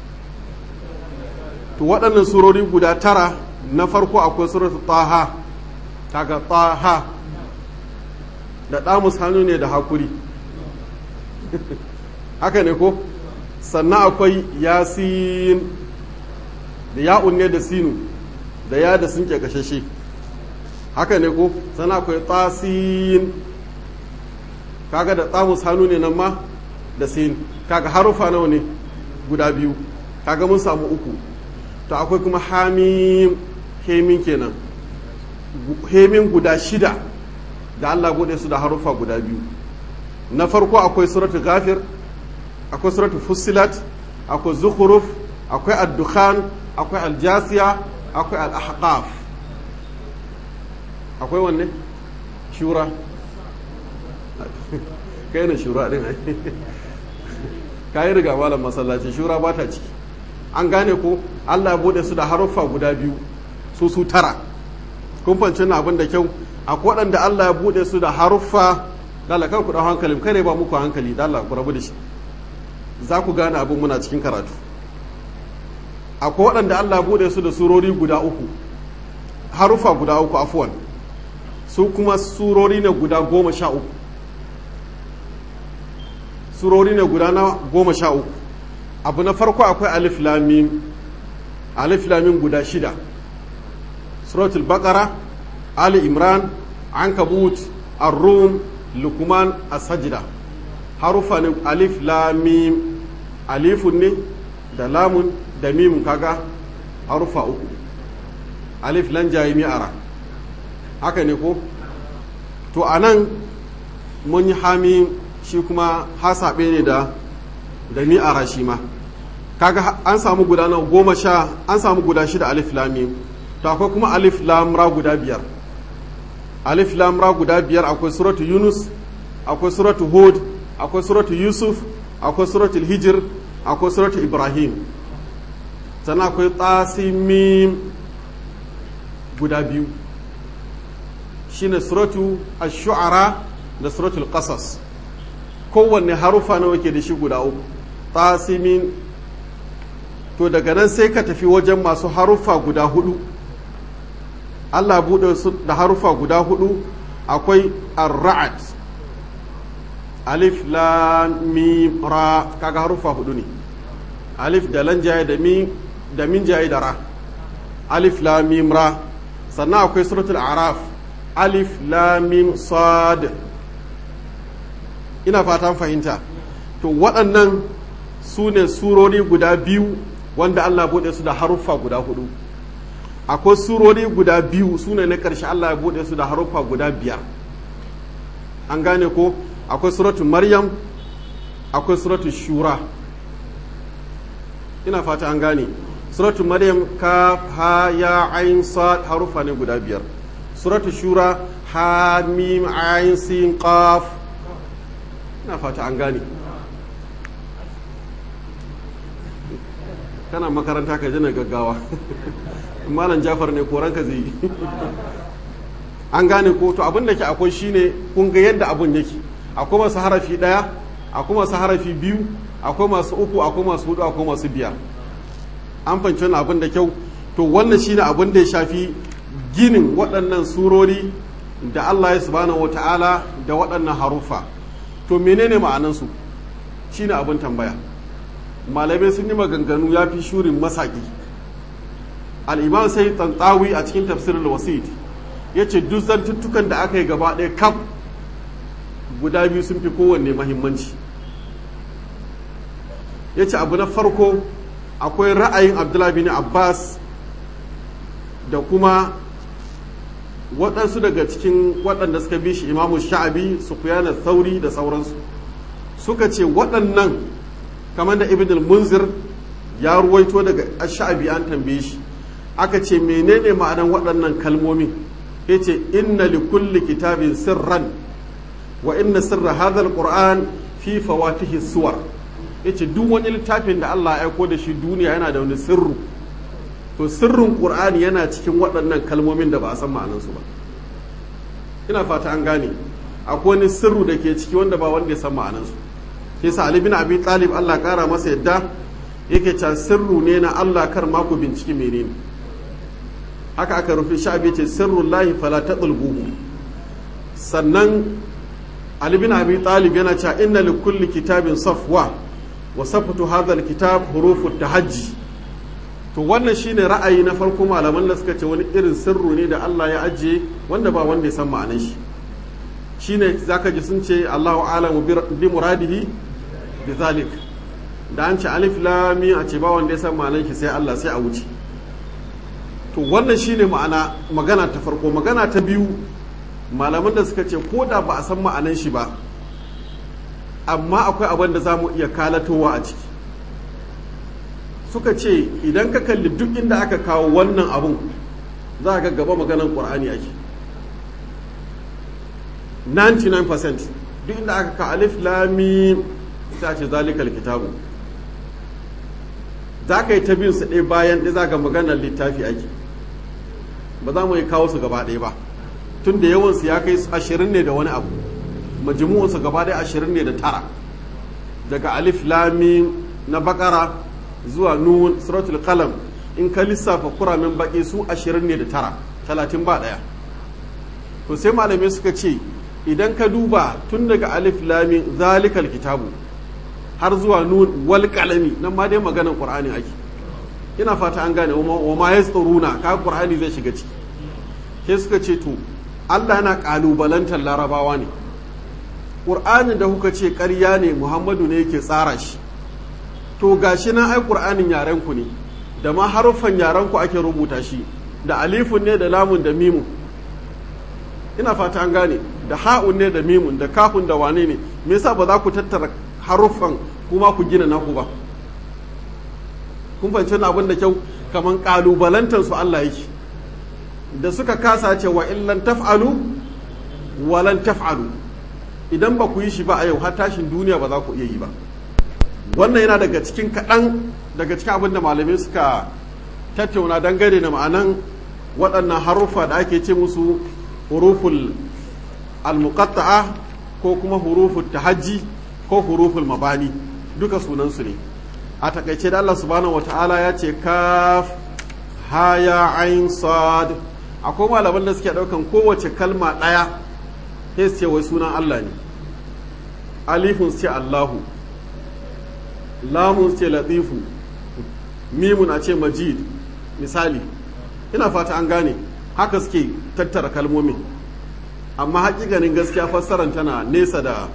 to waɗannan surori guda tara na farko akwai suratu taha kaga taha da ɗamus hannu ne da hakuri haka ne ko sannan akwai yasin da ya'un ne da sinu da ya da sun kashashe haka ne ko sannan akwai tasin kaga da ɗamus hannu ne nan ma da sin kaga harufa nawa ne guda biyu kaga mun samu uku to akwai kuma hamim hemin kenan hemin guda shida da Allah bude su da harufa guda biyu na farko akwai suratu ghafir akwai suratu fussilat akwai zukhruf akwai ad-dukhan akwai al-jasiya akwai al-ahqaf akwai wanne shura kai ne shura din ai kai riga malam masallaci shura ba ta ciki an gane ko Allah ya bude su da haruffa guda biyu su su tara kun fahimci na abin da kyau akwai waɗanda Allah ya bude su da haruffa dala kan ku ɗau hankali kare ba muku hankali dala ku rabu da shi za ku gane abin muna cikin karatu akwai waɗanda Allah ya bude su da surori guda uku haruffa guda uku afuwan su kuma surori ne guda goma sha uku surori ne guda na goma sha uku abu na farko akwai alif lamim alif lamim guda shida suratul baqara ali imran ankabut ar-rum lukman as-sajda harufa ne alif lamim alifun ne da lamun da mimun kaga harufa uku alif lan jayi mi'ara haka ne ko to anan mun yi hami shi kuma hasabe ne da da mi'ara shi ma kaga an samu guda nawa goma sha an samu guda shida alif lamim to akwai kuma alif lamra guda biyar alif lamra guda biyar akwai suratu yunus akwai suratu hud akwai suratu yusuf akwai suratu hijir akwai suratu ibrahim sannan akwai tasimim guda biyu shine suratu ash-shu'ara da suratul qasas kowanne harufa nawa ke da shi guda uku tasimin to daga nan sai ka tafi wajen masu harufa guda hudu Allah buɗe su da harufa guda hudu akwai ar-ra'd alif lam mim ra kaga harufa hudu ne alif da lan jaye da min da min jaye da ra alif lam mim ra sannan akwai suratul araf alif lam mim sad ina fatan fahimta to waɗannan su ne surori guda biyu wanda Allah buɗe su da haruffa guda hudu akwai surori guda biyu su ne na ƙarshe Allah ya buɗe su da haruffa guda biyar an gane ko akwai suratun maryam akwai suratun shura ina fata an gane suratun maryam ka ha ya ayin sad haruffa ne guda biyar suratun shura ha mim ayin sin qaf ina fata an gane kana makaranta ka jina gaggawa malam jafar ne koranka zai yi an gane ko to abin da ke akwai shine kun ga yadda abun yake akwai masu harafi daya akwai masu harafi biyu akwai masu uku akwai masu hudu akwai masu biyar an fanci wani abin da kyau to wannan shine abin da ya shafi ginin waɗannan surori da Allah ya subhanahu wa ta'ala da waɗannan haruffa to menene ma'anansu shine abin tambaya malamai sun yi maganganu ya fi shurin masaki al'imam sai tantsawi a cikin tafsirin wasit ya ce duk zantuttukan da aka yi gaba ɗaya kaf guda biyu sun fi kowanne mahimmanci ya ce abu na farko akwai ra'ayin abdullahi bin abbas da kuma waɗansu daga cikin waɗanda suka bi shi imamu sha'abi su kuyana sauri da sauransu suka ce waɗannan kamar da ibn munzir ya ruwaito daga sha'abi an tambaye shi aka ce menene ma'anan waɗannan kalmomin ya ce inna li kulli kitabin sirran wa inna sirra hadha alquran fi fawatihi suwar yace duk wani littafin da Allah ya aiko da shi duniya yana da wani sirru to sirrin qur'ani yana cikin waɗannan kalmomin da ba a san ma'anansu ba ina fata an gane akwai wani sirru da ke ciki wanda ba wanda ya san ma'anansu sai sa Ali bin Abi Talib Allah kara masa yadda yake can sirru ne na Allah kar ma ku binciki menene haka aka rufe sha'abi ce sirrun lahi fala tadulbuhu sannan Ali bin Abi Talib yana cewa inna li kulli kitabin safwa wa safatu hadha alkitab hurufu tahajji to wannan shine ra'ayi na farko malaman da suka ce wani irin sirru ne da Allah ya ajiye wanda ba wanda ya san ma'anar shi shine zaka ji sun ce Allahu a'lamu bi muradihi bi zalik da an ce alif lam mim a ce ba wanda ya san ma'anar shi sai Allah sai a wuce to wannan shine ma'ana magana ta farko magana ta biyu malaman da suka ce ko da ba a san ma'anar shi ba amma akwai abin da za mu iya kalatowa a ciki suka ce idan ka kalli duk inda aka kawo wannan abun za ga gaba maganan ƙur'ani ake 99% duk inda aka kawo alif lami ta ce zalikal kitabu za ka yi ta bin su ɗaya bayan ɗaya za ga maganar littafi ake ba za mu yi kawo su gaba ɗaya ba tun da yawansu ya kai ashirin ne da wani abu majmu'unsu gaba ɗaya ashirin ne da tara daga alif lami na bakara zuwa nun suratul qalam in ka lissafa kuramin baki su ashirin ne da tara talatin ba ɗaya to sai malamai suka ce idan ka duba tun daga alif lami zalikal kitabu har zuwa nun wal qalami nan ma dai maganar qur'ani ake ina fata an gane wa ma yasturuna ka qur'ani zai shiga ciki sai suka ce to Allah yana kalubalantar larabawa ne ƙur'anin da kuka ce ƙarya ne muhammadu ne yake tsara shi to gashi nan ai ƙur'anin yarenku ne da ma haruffan yarenku ake rubuta shi da alifun ne da lamun da mimun ina fata an gane da ha'un ne da mimun da kafun da wane ne me yasa ba za ku tattara haruffan kuma ku gina naku ba kun fahimci abin da kyau kaman kalubalantar su Allah yake da suka kasa ce wa illan taf'alu walan taf'alu idan ba ku yi shi ba a yau har tashin duniya ba za ku iya yi ba wannan yana daga cikin kaɗan daga cikin abin da malamai suka tattauna dangane da ma'anan waɗannan haruffa da ake ce musu huruful almuqatta'a ko kuma huruful tahajji ko huruful mabani duka sunansu ne a takaice da Allah subhanahu wata'ala ya ce kaf haya ain sad akwai malaman da suke ɗaukan kowace kalma ɗaya sai su ce wai sunan Allah ne alifun su ce Allahu lamun su ce latifu mimun a ce majid misali ina fata an gane haka suke tattara kalmomin amma hakikanin gaskiya fassarar tana nesa da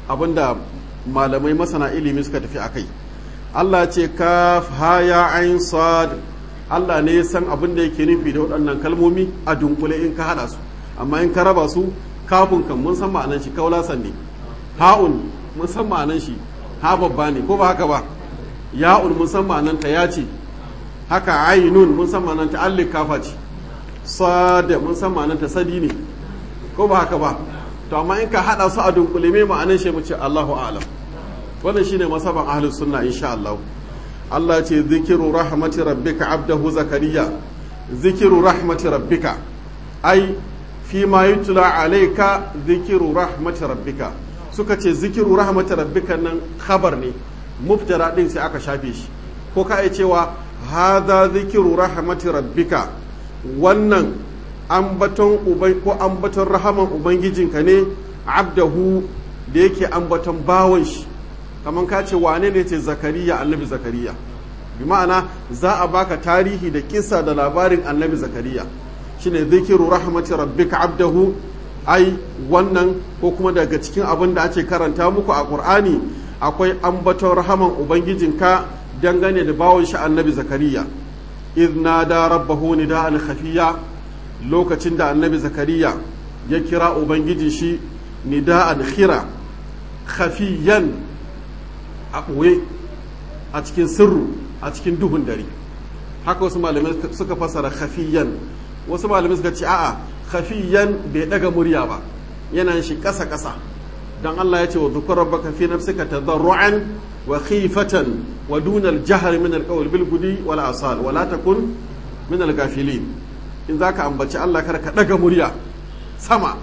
abinda malamai masana ilimi suka tafi a kai Allah ce kaf haya ain sad Allah ne ya san abin da yake nufi da waɗannan kalmomi a dunkule in ka haɗa su amma in ka raba su kafin kan mun san ma'anan shi kaulasan ne ha'un mun san ma'anan shi ha babba ne ko ba haka ba ya'un mun san ma'anan ta ya ce haka ainun mun san ma'anan ta allik kafa ce sada mun san ma'anan ta sadi ne ko ba haka ba to amma in ka haɗa su a dunkule me ma'anan shi mu ce Allahu a'lam wannan shine masaban ahlus sunna insha Allah Allah ce zikiru rahmati rabbika abdahu zakariya zikiru rahmati rabbika ai fi ma yutla alayka zikiru rahmati rabbika suka ce zikiru rahmati rabbika nan khabar ne mubtada din sai aka shafe shi ko ka ai cewa hadha zikiru rahmati rabbika wannan ambaton ubai ko ambaton rahaman ubangijinka ne abdahu da yake ambaton bawon shi kamar ka ce wane ne ce zakariya annabi zakariya bi ma'ana za a baka tarihi da kisa da labarin annabi zakariya shine zikiru rahmati rabbika abdahu ai wannan ko kuma daga cikin abin da ake karanta muku a qur'ani akwai ambaton rahaman ubangijinka dangane da bawon shi annabi zakariya idna da rabbahu nida'an khafiya lokacin da annabi zakariya ya kira ubangijin shi nida'an khira khafiyan a ɓoye a cikin sirru a cikin duhun dare haka wasu malamai suka fasara khafiyan wasu malamai suka ce a'a khafiyan bai daga murya ba yana shi ƙasa ƙasa dan Allah ya ce wa dhukur rabbaka fi nafsika tadarruan wa khifatan wa duna al-jahr min al-qawl bil gudi wal asal wa la takun min al-ghafilin in zaka ambaci Allah kar ka daga murya sama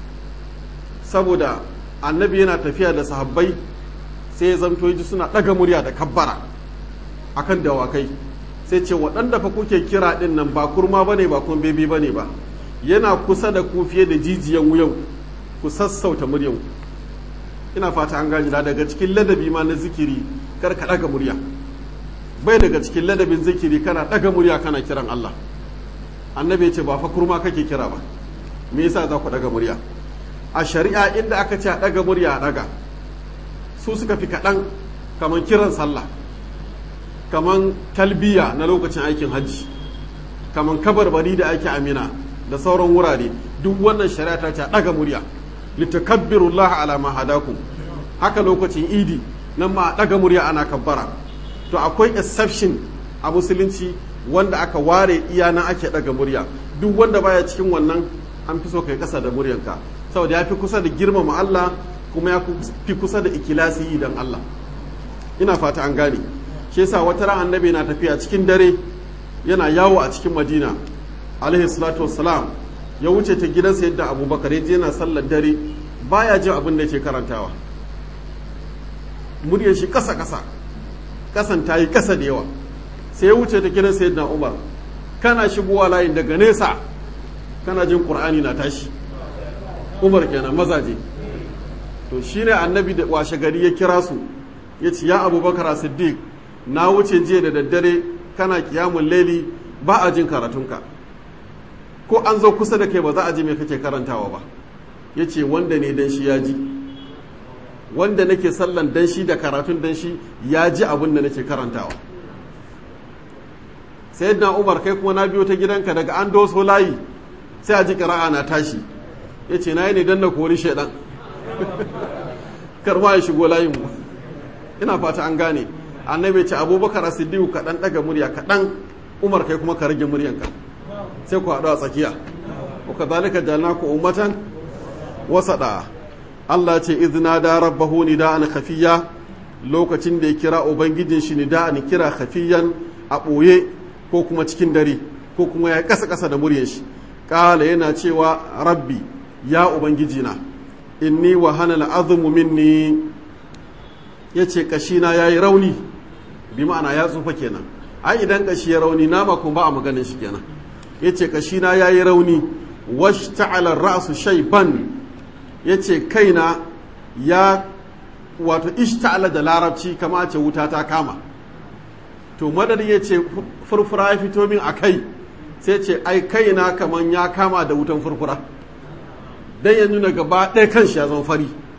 saboda annabi yana tafiya da sahabbai sai ya zamto ji suna ɗaga murya da kabbara akan dawakai sai ce waɗanda fa kuke kira ɗin nan ba kurma bane ba kuma bebe bane ba yana kusa da ku fiye da jijiyan wuyan ku sassauta muryan ina fata an gani daga cikin ladabi ma na zikiri kar ka ɗaga murya bai daga cikin ladabin zikiri kana ɗaga murya kana kiran Allah annabi ya ce ba fa kurma kake kira ba me yasa za ku ɗaga murya a shari'a inda aka ce a ɗaga murya a ɗaga su suka fi kaɗan kamar kiran sallah kamar talbiya na lokacin aikin hajji kamar kabarbari da ake amina da sauran wurare duk wannan shari'a ta ce ɗaga murya litakabbirullaha ala ma hadakum haka lokacin idi nan ma ɗaga murya ana kabbara to akwai exception a musulunci wanda aka ware iya nan ake ɗaga murya duk wanda baya cikin wannan an fi so kai ƙasa da muryanka saboda ya fi kusa da girmama Allah kuma ya fi kusa da ikilasi dan Allah ina fata an gane shi yasa wata ran annabi na tafiya cikin dare yana yawo a cikin Madina alaihi salatu wassalam ya wuce ta gidansa yadda Abubakar yaje yana sallar dare baya jin abin da yake karantawa muryar shi kasa kasa kasan tayi kasa da yawa sai ya wuce ta gidansa yadda Umar kana shigowa layin daga nesa kana jin Qur'ani na tashi Umar kenan mazaje to shi ne annabi da washe gari ya kira su ya ce ya abubakar siddiq na wuce jiya da daddare kana kiyamun laili ba a jin karatunka ko an zo kusa da kai ba za a ji mai kake karantawa ba ya ce wanda ne dan shi ya ji wanda nake sallan dan shi da karatun dan shi ya ji abin da nake karantawa sai na umar kai kuma na biyo ta gidanka daga an doso layi sai a ji ƙira'a na tashi ya ce na yi ne don na kori shaidan karma ya shigo layin mu ina fata an gane annabi ce abubakar siddiqu kaɗan ɗaga murya kaɗan umar kai kuma ka rage muryanka sai ku haɗu a tsakiya wa kadhalika jalnaku ummatan wasada Allah ce izna da rabbahu nida'an khafiya lokacin da ya kira ubangijin shi nida'an kira khafiyan a ɓoye ko kuma cikin dare ko kuma ya kasa kasa da muryar shi kala yana cewa rabbi ya ubangijina inni wa hana al'azumu minni ya ce kashina ya yi rauni bi ma'ana ya tsufa kenan ai idan kashi ya rauni nama kuma ba a maganin shi kenan ya ce kashina ya yi rauni wash ta'alar ra'su shaiban ya ce kaina ya wato ishta'ala da larabci kama ce wuta ta kama to madadin ya ce furfura ya fito min a kai sai ce ai kaina kaman ya kama da wutan furfura dan ya nuna gaba ɗaya kan shi ya zama fari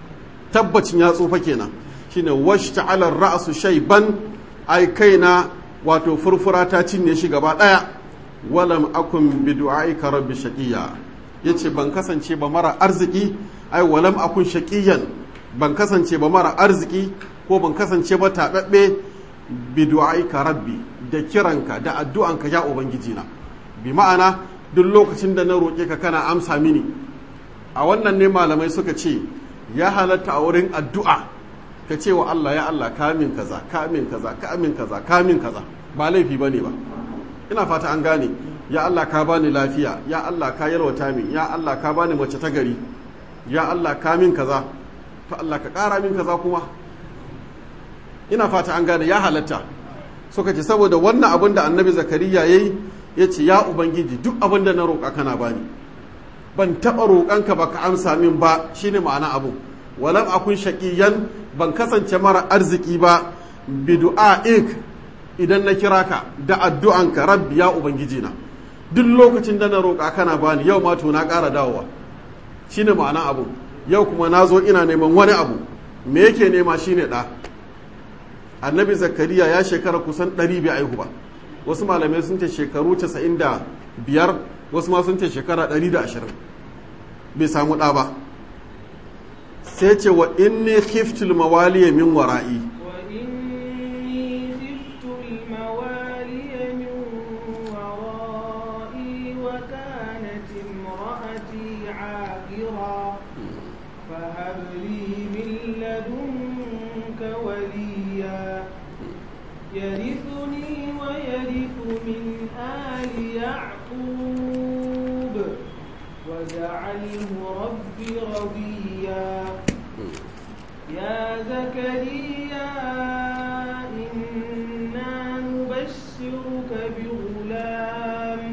tabbacin ya tsufa kenan shine washta'ala ra'su shayban ai kaina wato furfura ta cinye shi gaba daya walam akun bi du'aika rabbi shaqiya yace ban kasance ba mara arziki ai walam akun shaqiyan ban kasance ba mara arziki ko ban kasance ba tababbe bi du'aika rabbi da kiranka da addu'anka ya ubangiji na bi ma'ana duk lokacin da na roƙe ka kana amsa mini a wannan ne malamai suka ce ya halatta a wurin addu'a ka ce wa Allah ya Allah kamin kaza kamin kaza kamin kaza kamin kaza ba laifi bane ba ina fata an gane ya Allah ka bani lafiya ya Allah ka yalwata min ya Allah ka bani mace ta gari ya Allah ka min kaza to Allah ka ƙara min kaza kuma ina fata an gane ya halatta suka ce saboda wannan abin da annabi zakariya yayi ya ce ya ubangiji duk abin da na roƙa kana bani ban taɓa roƙanka ba ka amsa min ba shine ma'ana abu walam akun shaqiyan ban kasance mara arziki ba bi du'a'ik idan na kira ka da addu'anka rabbi ya ubangiji na duk lokacin da na roƙa kana bani yau ma to na ƙara dawowa shine ma'ana abu yau kuma na zo ina neman wani abu me yake nema shine ɗa annabi zakariya ya shekara kusan ɗari bai aihu ba wasu malamai sun ce shekaru 95 wasu ma sun ce shekara 120 bai samu ɗa ba sai ce wa inni khiftul mawaliya min wara'i وإني خفت الموالي من ورائي وكانت امرأتي عاقرا فهب لي من لدنك وليا يرثني ويرث من آل يعقوب واجعله رب رضيا يا زكريا إنا نبشرك بغلام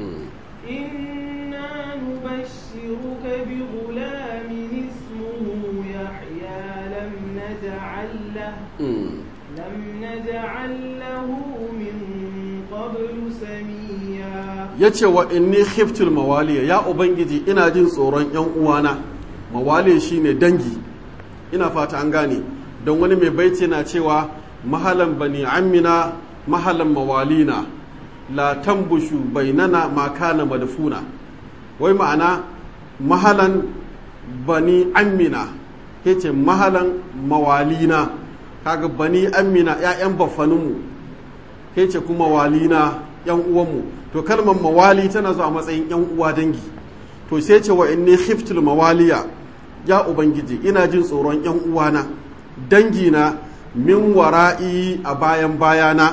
إنا نبشرك بغلام اسمه يحيى لم نجعل له لم نجعل له من قبل سميا ya ce wa inni khiftul mawaliya ya ubangiji ina jin tsoron yan uwana mawaliya shine dangi ina fata an gane don wani mai baiti na cewa mahalan bani amina mahalan mawalina la tambushu bainana ma kana madfuna wai ma'ana mahalan bani amina yace mahalan mawalina kaga bani amina ƴaƴan baffaninmu yace kuma walina yan uwanmu to kalmar mawali tana zuwa matsayin yan uwa dangi to sai ce wa inni khiftul mawaliya ya ubangiji ina jin tsoron yan uwana dangi na min wara'i a bayan bayana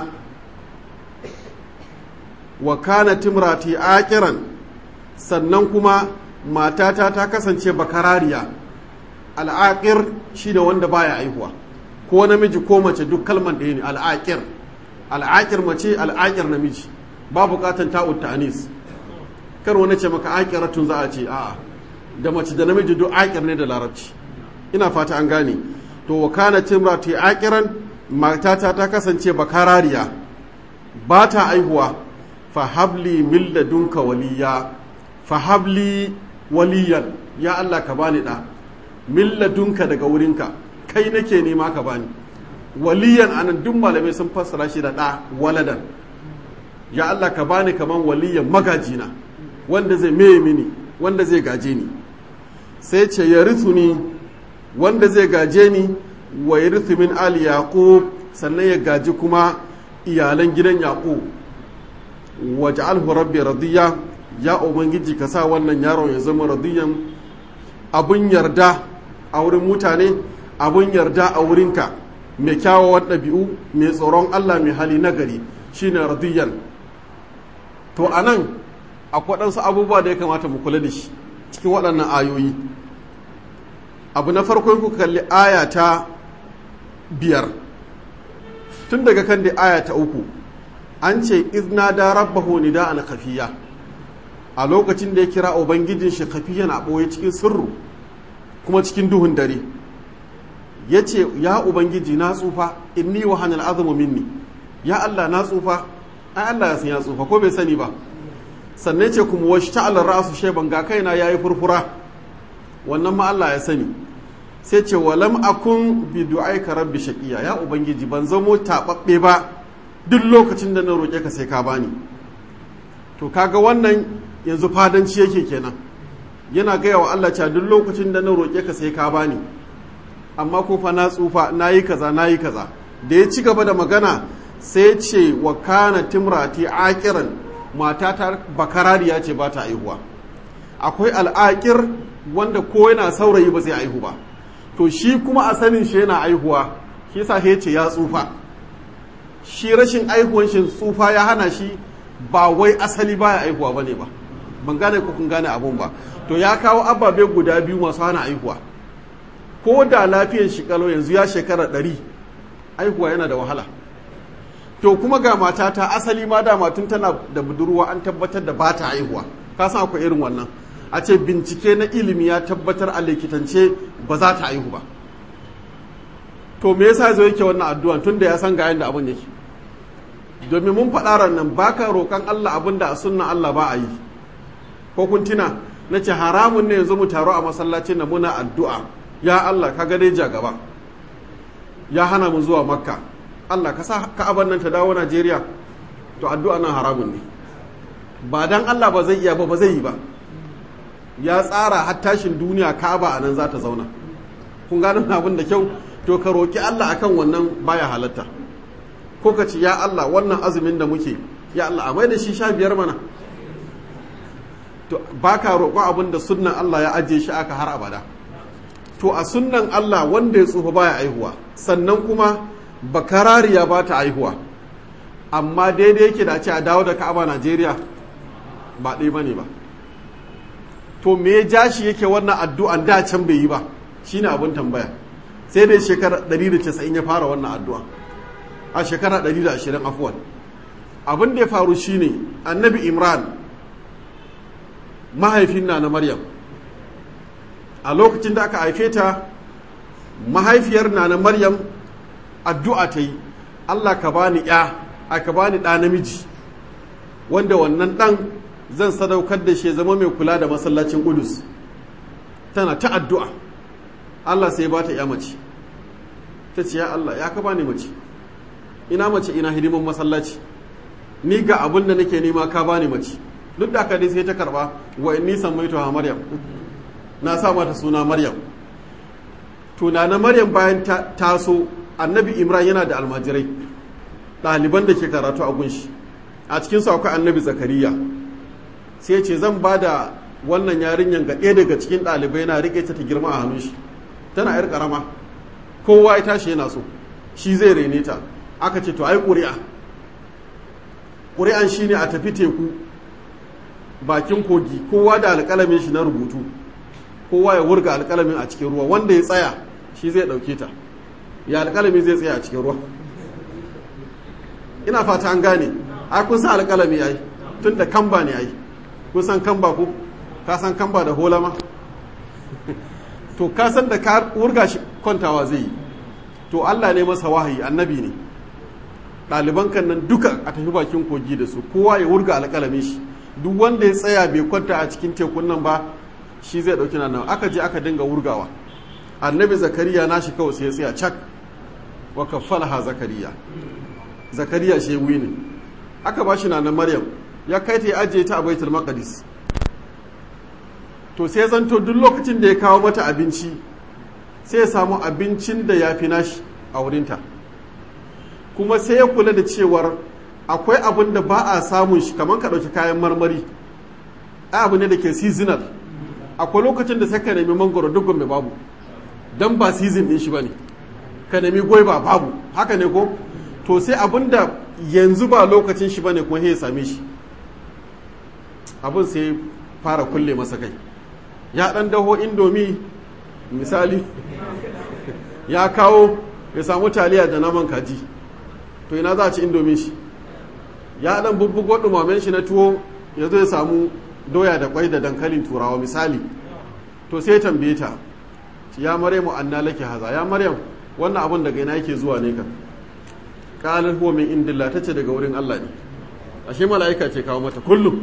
wa kana timrati akiran sannan kuma matata ta kasance bakarariya al'aqir shine wanda baya aihuwa ko namiji ko mace duk kalman ɗaya ne al'aqir al'aqir mace al'aqir namiji ba bukatan ta'ud ta'anis kar wani ce maka aqiratun za a ce a'a da mace da namiji duk aqir ne da larabci ina fata an gane to wa kana timrati aqiran matata ta kasance bakarariya ba ta aihuwa fa habli min ladunka waliya fa habli waliyan ya Allah ka bani da min ladunka daga wurinka kai nake nema ka bani waliyan anan duk malamai sun fassara shi da da waladan ya Allah ka bani kaman waliyan magajina wanda zai meye mini wanda zai gaje ni sai ce ya ni wanda zai gaje ni wa ya min ali yaqub sannan ya gaji kuma iyalan gidan yaqub wa ja'alhu rabbi radiya ya ubangiji ka sa wannan yaron ya zama radiyan abun yarda a wurin mutane abun yarda a wurinka mai kyawawan ɗabi'u mai tsoron Allah mai hali nagari shine radiyan to anan akwai waɗansu abubuwa da ya kamata mu kula da shi cikin waɗannan ayoyi abu na farko ku kalli aya ta biyar tun daga kan da aya ta uku an ce izna da rabbahu nida'an kafiya a lokacin da ya kira ubangijin shi kafiya na ɓoye cikin sirru kuma cikin duhun dare ya ce ya ubangiji na tsufa inni wa hannun azumu minni ya allah na tsufa ai allah ya san ya tsufa ko bai sani ba sannan ce kuma wasu ta'alar ra'asu sheban ga kaina ya yi furfura wannan ma allah ya sani sai ce walam akun bi du'aika rabbi shaqiya ya ubangiji ban zamo tababbe ba duk lokacin da na roƙe ka sai ka bani to kaga wannan yanzu fadanci yake kenan yana gaya wa Allah cewa duk lokacin da na roƙe ka sai ka bani amma ko fa na tsufa nayi kaza nayi kaza da ya ci gaba da magana sai ce wa kana timrati aqiran mata ta bakarariya ce ba ta aihuwa akwai al'aqir wanda ko yana saurayi ba zai aihu ba to shi kuma a sanin shi yana aihuwa shi yasa ya ce ya tsufa shi rashin aihuwan shi tsufa ya hana shi ba wai asali baya aihuwa bane ba ban gane ko kun gane abun ba to ya kawo ababe guda biyu masu hana aihuwa ko da lafiyar shi kalau yanzu ya shekara ɗari aihuwa yana da wahala to kuma ga matata asali ma da matun tana da budurwa an tabbatar da ba ta aihuwa ka san akwai irin wannan a ce bincike na ilimi ya tabbatar a likitance ba za ta aihu ba to me yasa zo yake wannan addu'a tun da ya san ga yanda abin yake domin mun faɗa nan baka roƙon Allah abin da a sunna Allah ba a yi ko kun tuna na ce haramun ne yanzu mu taro a masallacin na muna addu'a ya Allah ka dai ja gaba ya hana mu zuwa makka Allah ka sa ka'aban nan ta dawo Najeriya to addu'a nan haramun ne ba dan Allah ba zai iya ba ba zai yi ba ya tsara har tashin duniya ka'aba a nan za ta zauna kun gano abin da kyau to ka roki Allah akan wannan baya halatta ko ka ce ya Allah wannan azumin da muke ya Allah a mai da shi sha biyar mana to baka roƙo abin da sunnan Allah ya ajiye shi aka har abada to a sunnan Allah wanda ya tsufa baya aihuwa sannan kuma bakarariya ba ta aihuwa amma daidai yake da ce a dawo da ka'aba Najeriya ba ɗaya bane ba to me ya ja shi yake wannan addu'an da can bai yi ba shine abin tambaya sai dai shekara 190 ya fara wannan addu'a a shekara 120 afuwan abin da ya faru shine annabi imran mahaifin na na maryam a lokacin da aka haife ta mahaifiyar na na maryam addu'a ta yi allah ka bani ya aka bani ɗa namiji wanda wannan ɗan zan sadaukar da shi zama mai kula da masallacin kudus tana ta addu'a allah sai ba ta ya mace ta ce ya allah ya ka bani mace ina mace ina hidiman masallaci ni ga abin da nake nema ka bani mace duk da aka dai sai ta karba wa inni samaitu ha maryam na sa mata suna maryam tuna na maryam bayan ta taso annabi imran yana da almajirai ɗaliban da ke karatu a gunshi a cikin su akwai annabi zakariya sai ce zan ba da wannan yarinyar ga ɗaya daga cikin ɗalibai na riƙe ta ta girma a hannun shi tana yar ƙarama kowa ya tashi yana so shi zai rene ta aka ce to ai ƙuri'a ƙuri'an shine a tafi teku bakin kogi kowa da alƙalamin shi na rubutu kowa ya wurga alƙalamin a cikin ruwa wanda ya tsaya shi zai ɗauke ta ya alƙalami zai tsaya a cikin ruwa ina fata an gane ai kun san alƙalami yayi tun da kamba ne yayi kun san kamba ko ka san kamba da holama to ka san da ka wurga shi kwantawa zai yi to Allah ne masa wahayi annabi ne ɗaliban kan nan duka a tafi bakin kogi da su kowa ya wurga alƙalamin shi duk wanda ya tsaya bai kwanta a cikin tekun nan ba shi zai ɗauki nan aka je aka dinga wurgawa annabi zakariya na shi kawai sai ya tsaya cak wa kaffalaha zakariya zakariya shi ne aka ba shi na maryam ya kai ta ya ajiye ta a baitul maqdis to sai zanto duk lokacin da ya kawo mata abinci sai ya samu abincin da ya fi nashi a wurinta kuma sai ya kula da cewar akwai abin da ba a samun shi kamar ka ɗauki kayan marmari abu ne da ke seasonal akwai lokacin da sai ka nemi mangoro duk mai babu don ba season ɗin shi ba ne ka nemi gwaiba babu haka ne ko to sai abin da yanzu ba lokacin shi ba ne kuma ya same shi abin sai fara kulle masa kai ya ɗan daho indomi misali ya kawo ya samu taliya da naman kaji to ina za a ci indomin shi ya dan bubbugo dumamen shi na tuwo ya zo ya samu doya da kwai da dankalin turawa misali to sai tambaye ta ya maryamu anna laki haza ya maryam wannan abun daga ina yake zuwa ne ka qalat huwa min indillah tace daga wurin Allah ne ashe mala'ika ce kawo mata kullum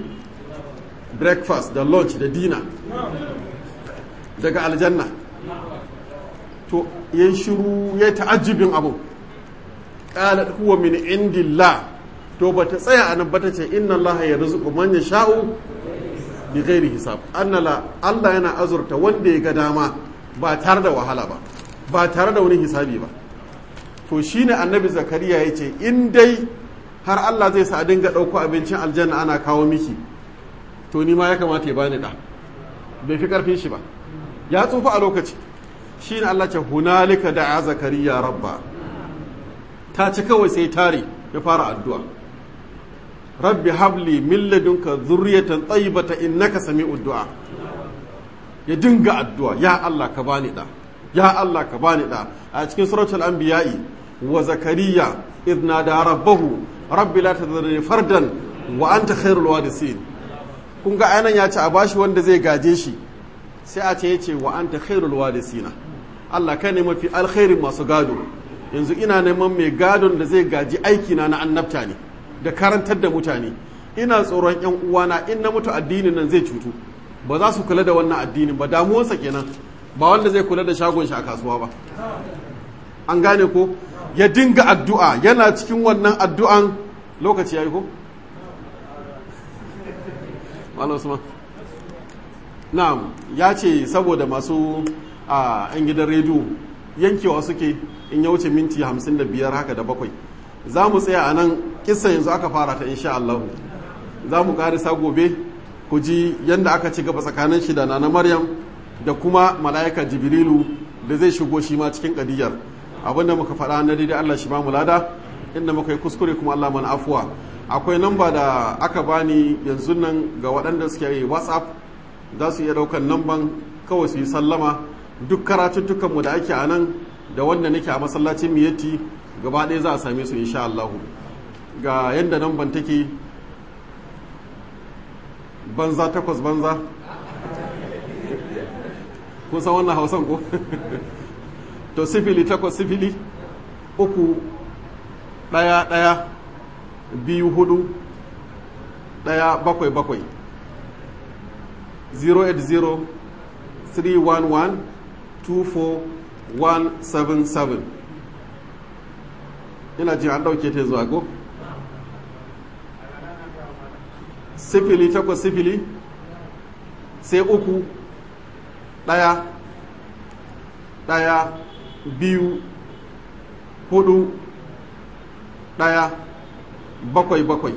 breakfast da lunch da dinner daga aljanna to ya shiru ya ta'ajjibin abu qalat huwa min indillah to bata tsaya anan bata ce inna allaha yarzuqu man yasha'u bi ghairi hisab annala Allah yana azurta wanda ya ga dama ba tare da wahala ba ba tare da wani hisabi ba to shine annabi zakariya ya ce in dai har Allah zai sa a dinga ɗauko abincin aljanna ana kawo miki to ni ma ya kamata ya bani da bai fi karfin shi ba ya tsufa a lokaci shine Allah ce hunalika da'a zakariya rabba ta ci kawai sai tare ya fara addu'a rabbi habli min ladunka zurriyatan tayyibata innaka sami'ud du'a ya dinga addu'a ya Allah ka bani da ya Allah ka bani da a cikin suratul anbiya'i wa zakariya idh nada rabbahu rabbi la tadhurni fardan wa anta khairul warisin kun ga anan ya ce a bashi wanda zai gaje shi sai a ce yace wa anta khairul warisina Allah kai ne mafi alkhairin masu gado yanzu ina neman mai gadon da zai gaji aikina na annabta ne da karantar da mutane ina tsoron yan uwana in na mutu addinin nan zai cutu ba za su kula da wannan addinin ba damuwarsa kenan ba wanda zai kula da shagon shi a kasuwa ba an gane ko ya dinga addu'a yana cikin wannan addu'an lokaci ya yi ko? Malam Usman. Na'am, ya ce saboda masu a ‘yan gidan rediyo yankewa suke in ya wuce minti hamsin da biyar haka da bakwai. Za mu tsaya a nan kisa yanzu aka fara ta insha Allah. Za mu ƙarisa gobe ku ji yadda aka ci gaba tsakanin shi da na Maryam da kuma mala'ika Jibrilu da zai shigo shi ma cikin ƙadiyar. abinda muka faɗa na daidai Allah shi ba mu lada inda muka yi kuskure kuma Allah mana afuwa akwai namba da aka bani yanzu nan ga waɗanda suke yi whatsapp za su iya ɗaukar namban kawai su yi sallama duk karatuttukanmu da ake a nan da wanda nake a masallacin miyatti gaba ɗaya za a same su insha Allah ga yadda namban take banza takwas banza kun san wannan hausan ko to sifili takwas sifili uku ɗaya ɗaya biyu hudu ɗaya bakwai bakwai 080-311-24177 ina jin an ɗauke ta zuwa go sifili takwas sifili sai uku ɗaya ɗaya biyu hudu ɗaya bakwai bakwai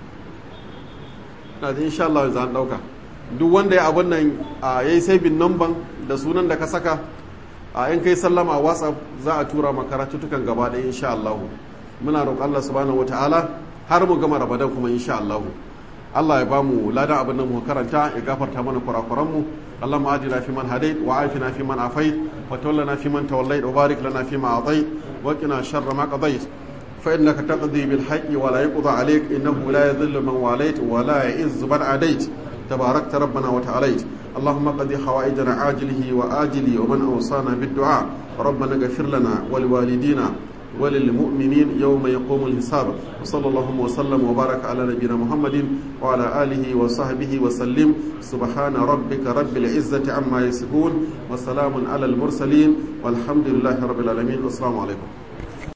na insha Allah za a ɗauka duk wanda ya abin nan ya yi saibin namban da sunan da ka saka a in kai sallama a whatsapp za a tura makaratutukan gaba ɗaya insha Allah muna roƙon Allah subhanahu wata'ala har mu gama rabadan kuma insha Allah Allah ya ba mu ladan abin nan mu karanta ya gafarta mana kurakuran mu اللهم آتنا فيمن هديت وعافنا فيمن عافيت وتولنا فيمن توليت وبارك لنا فيما أعطيت وقنا شر ما قضيت فإنك تقضي بالحق ولا يقضى عليك إنه لا يذل من واليت ولا يعز من عاديت تباركت ربنا وتعاليت اللهم قضي حوائجنا عاجله وآجله ومن أوصانا بالدعاء ربنا اغفر لنا ولوالدينا وللمؤمنين يوم يقوم الحساب وصلى الله وسلم وبارك على نبينا محمد وعلى آله وصحبه وسلم سبحان ربك رب العزة عما يصفون وسلام على المرسلين والحمد لله رب العالمين والسلام عليكم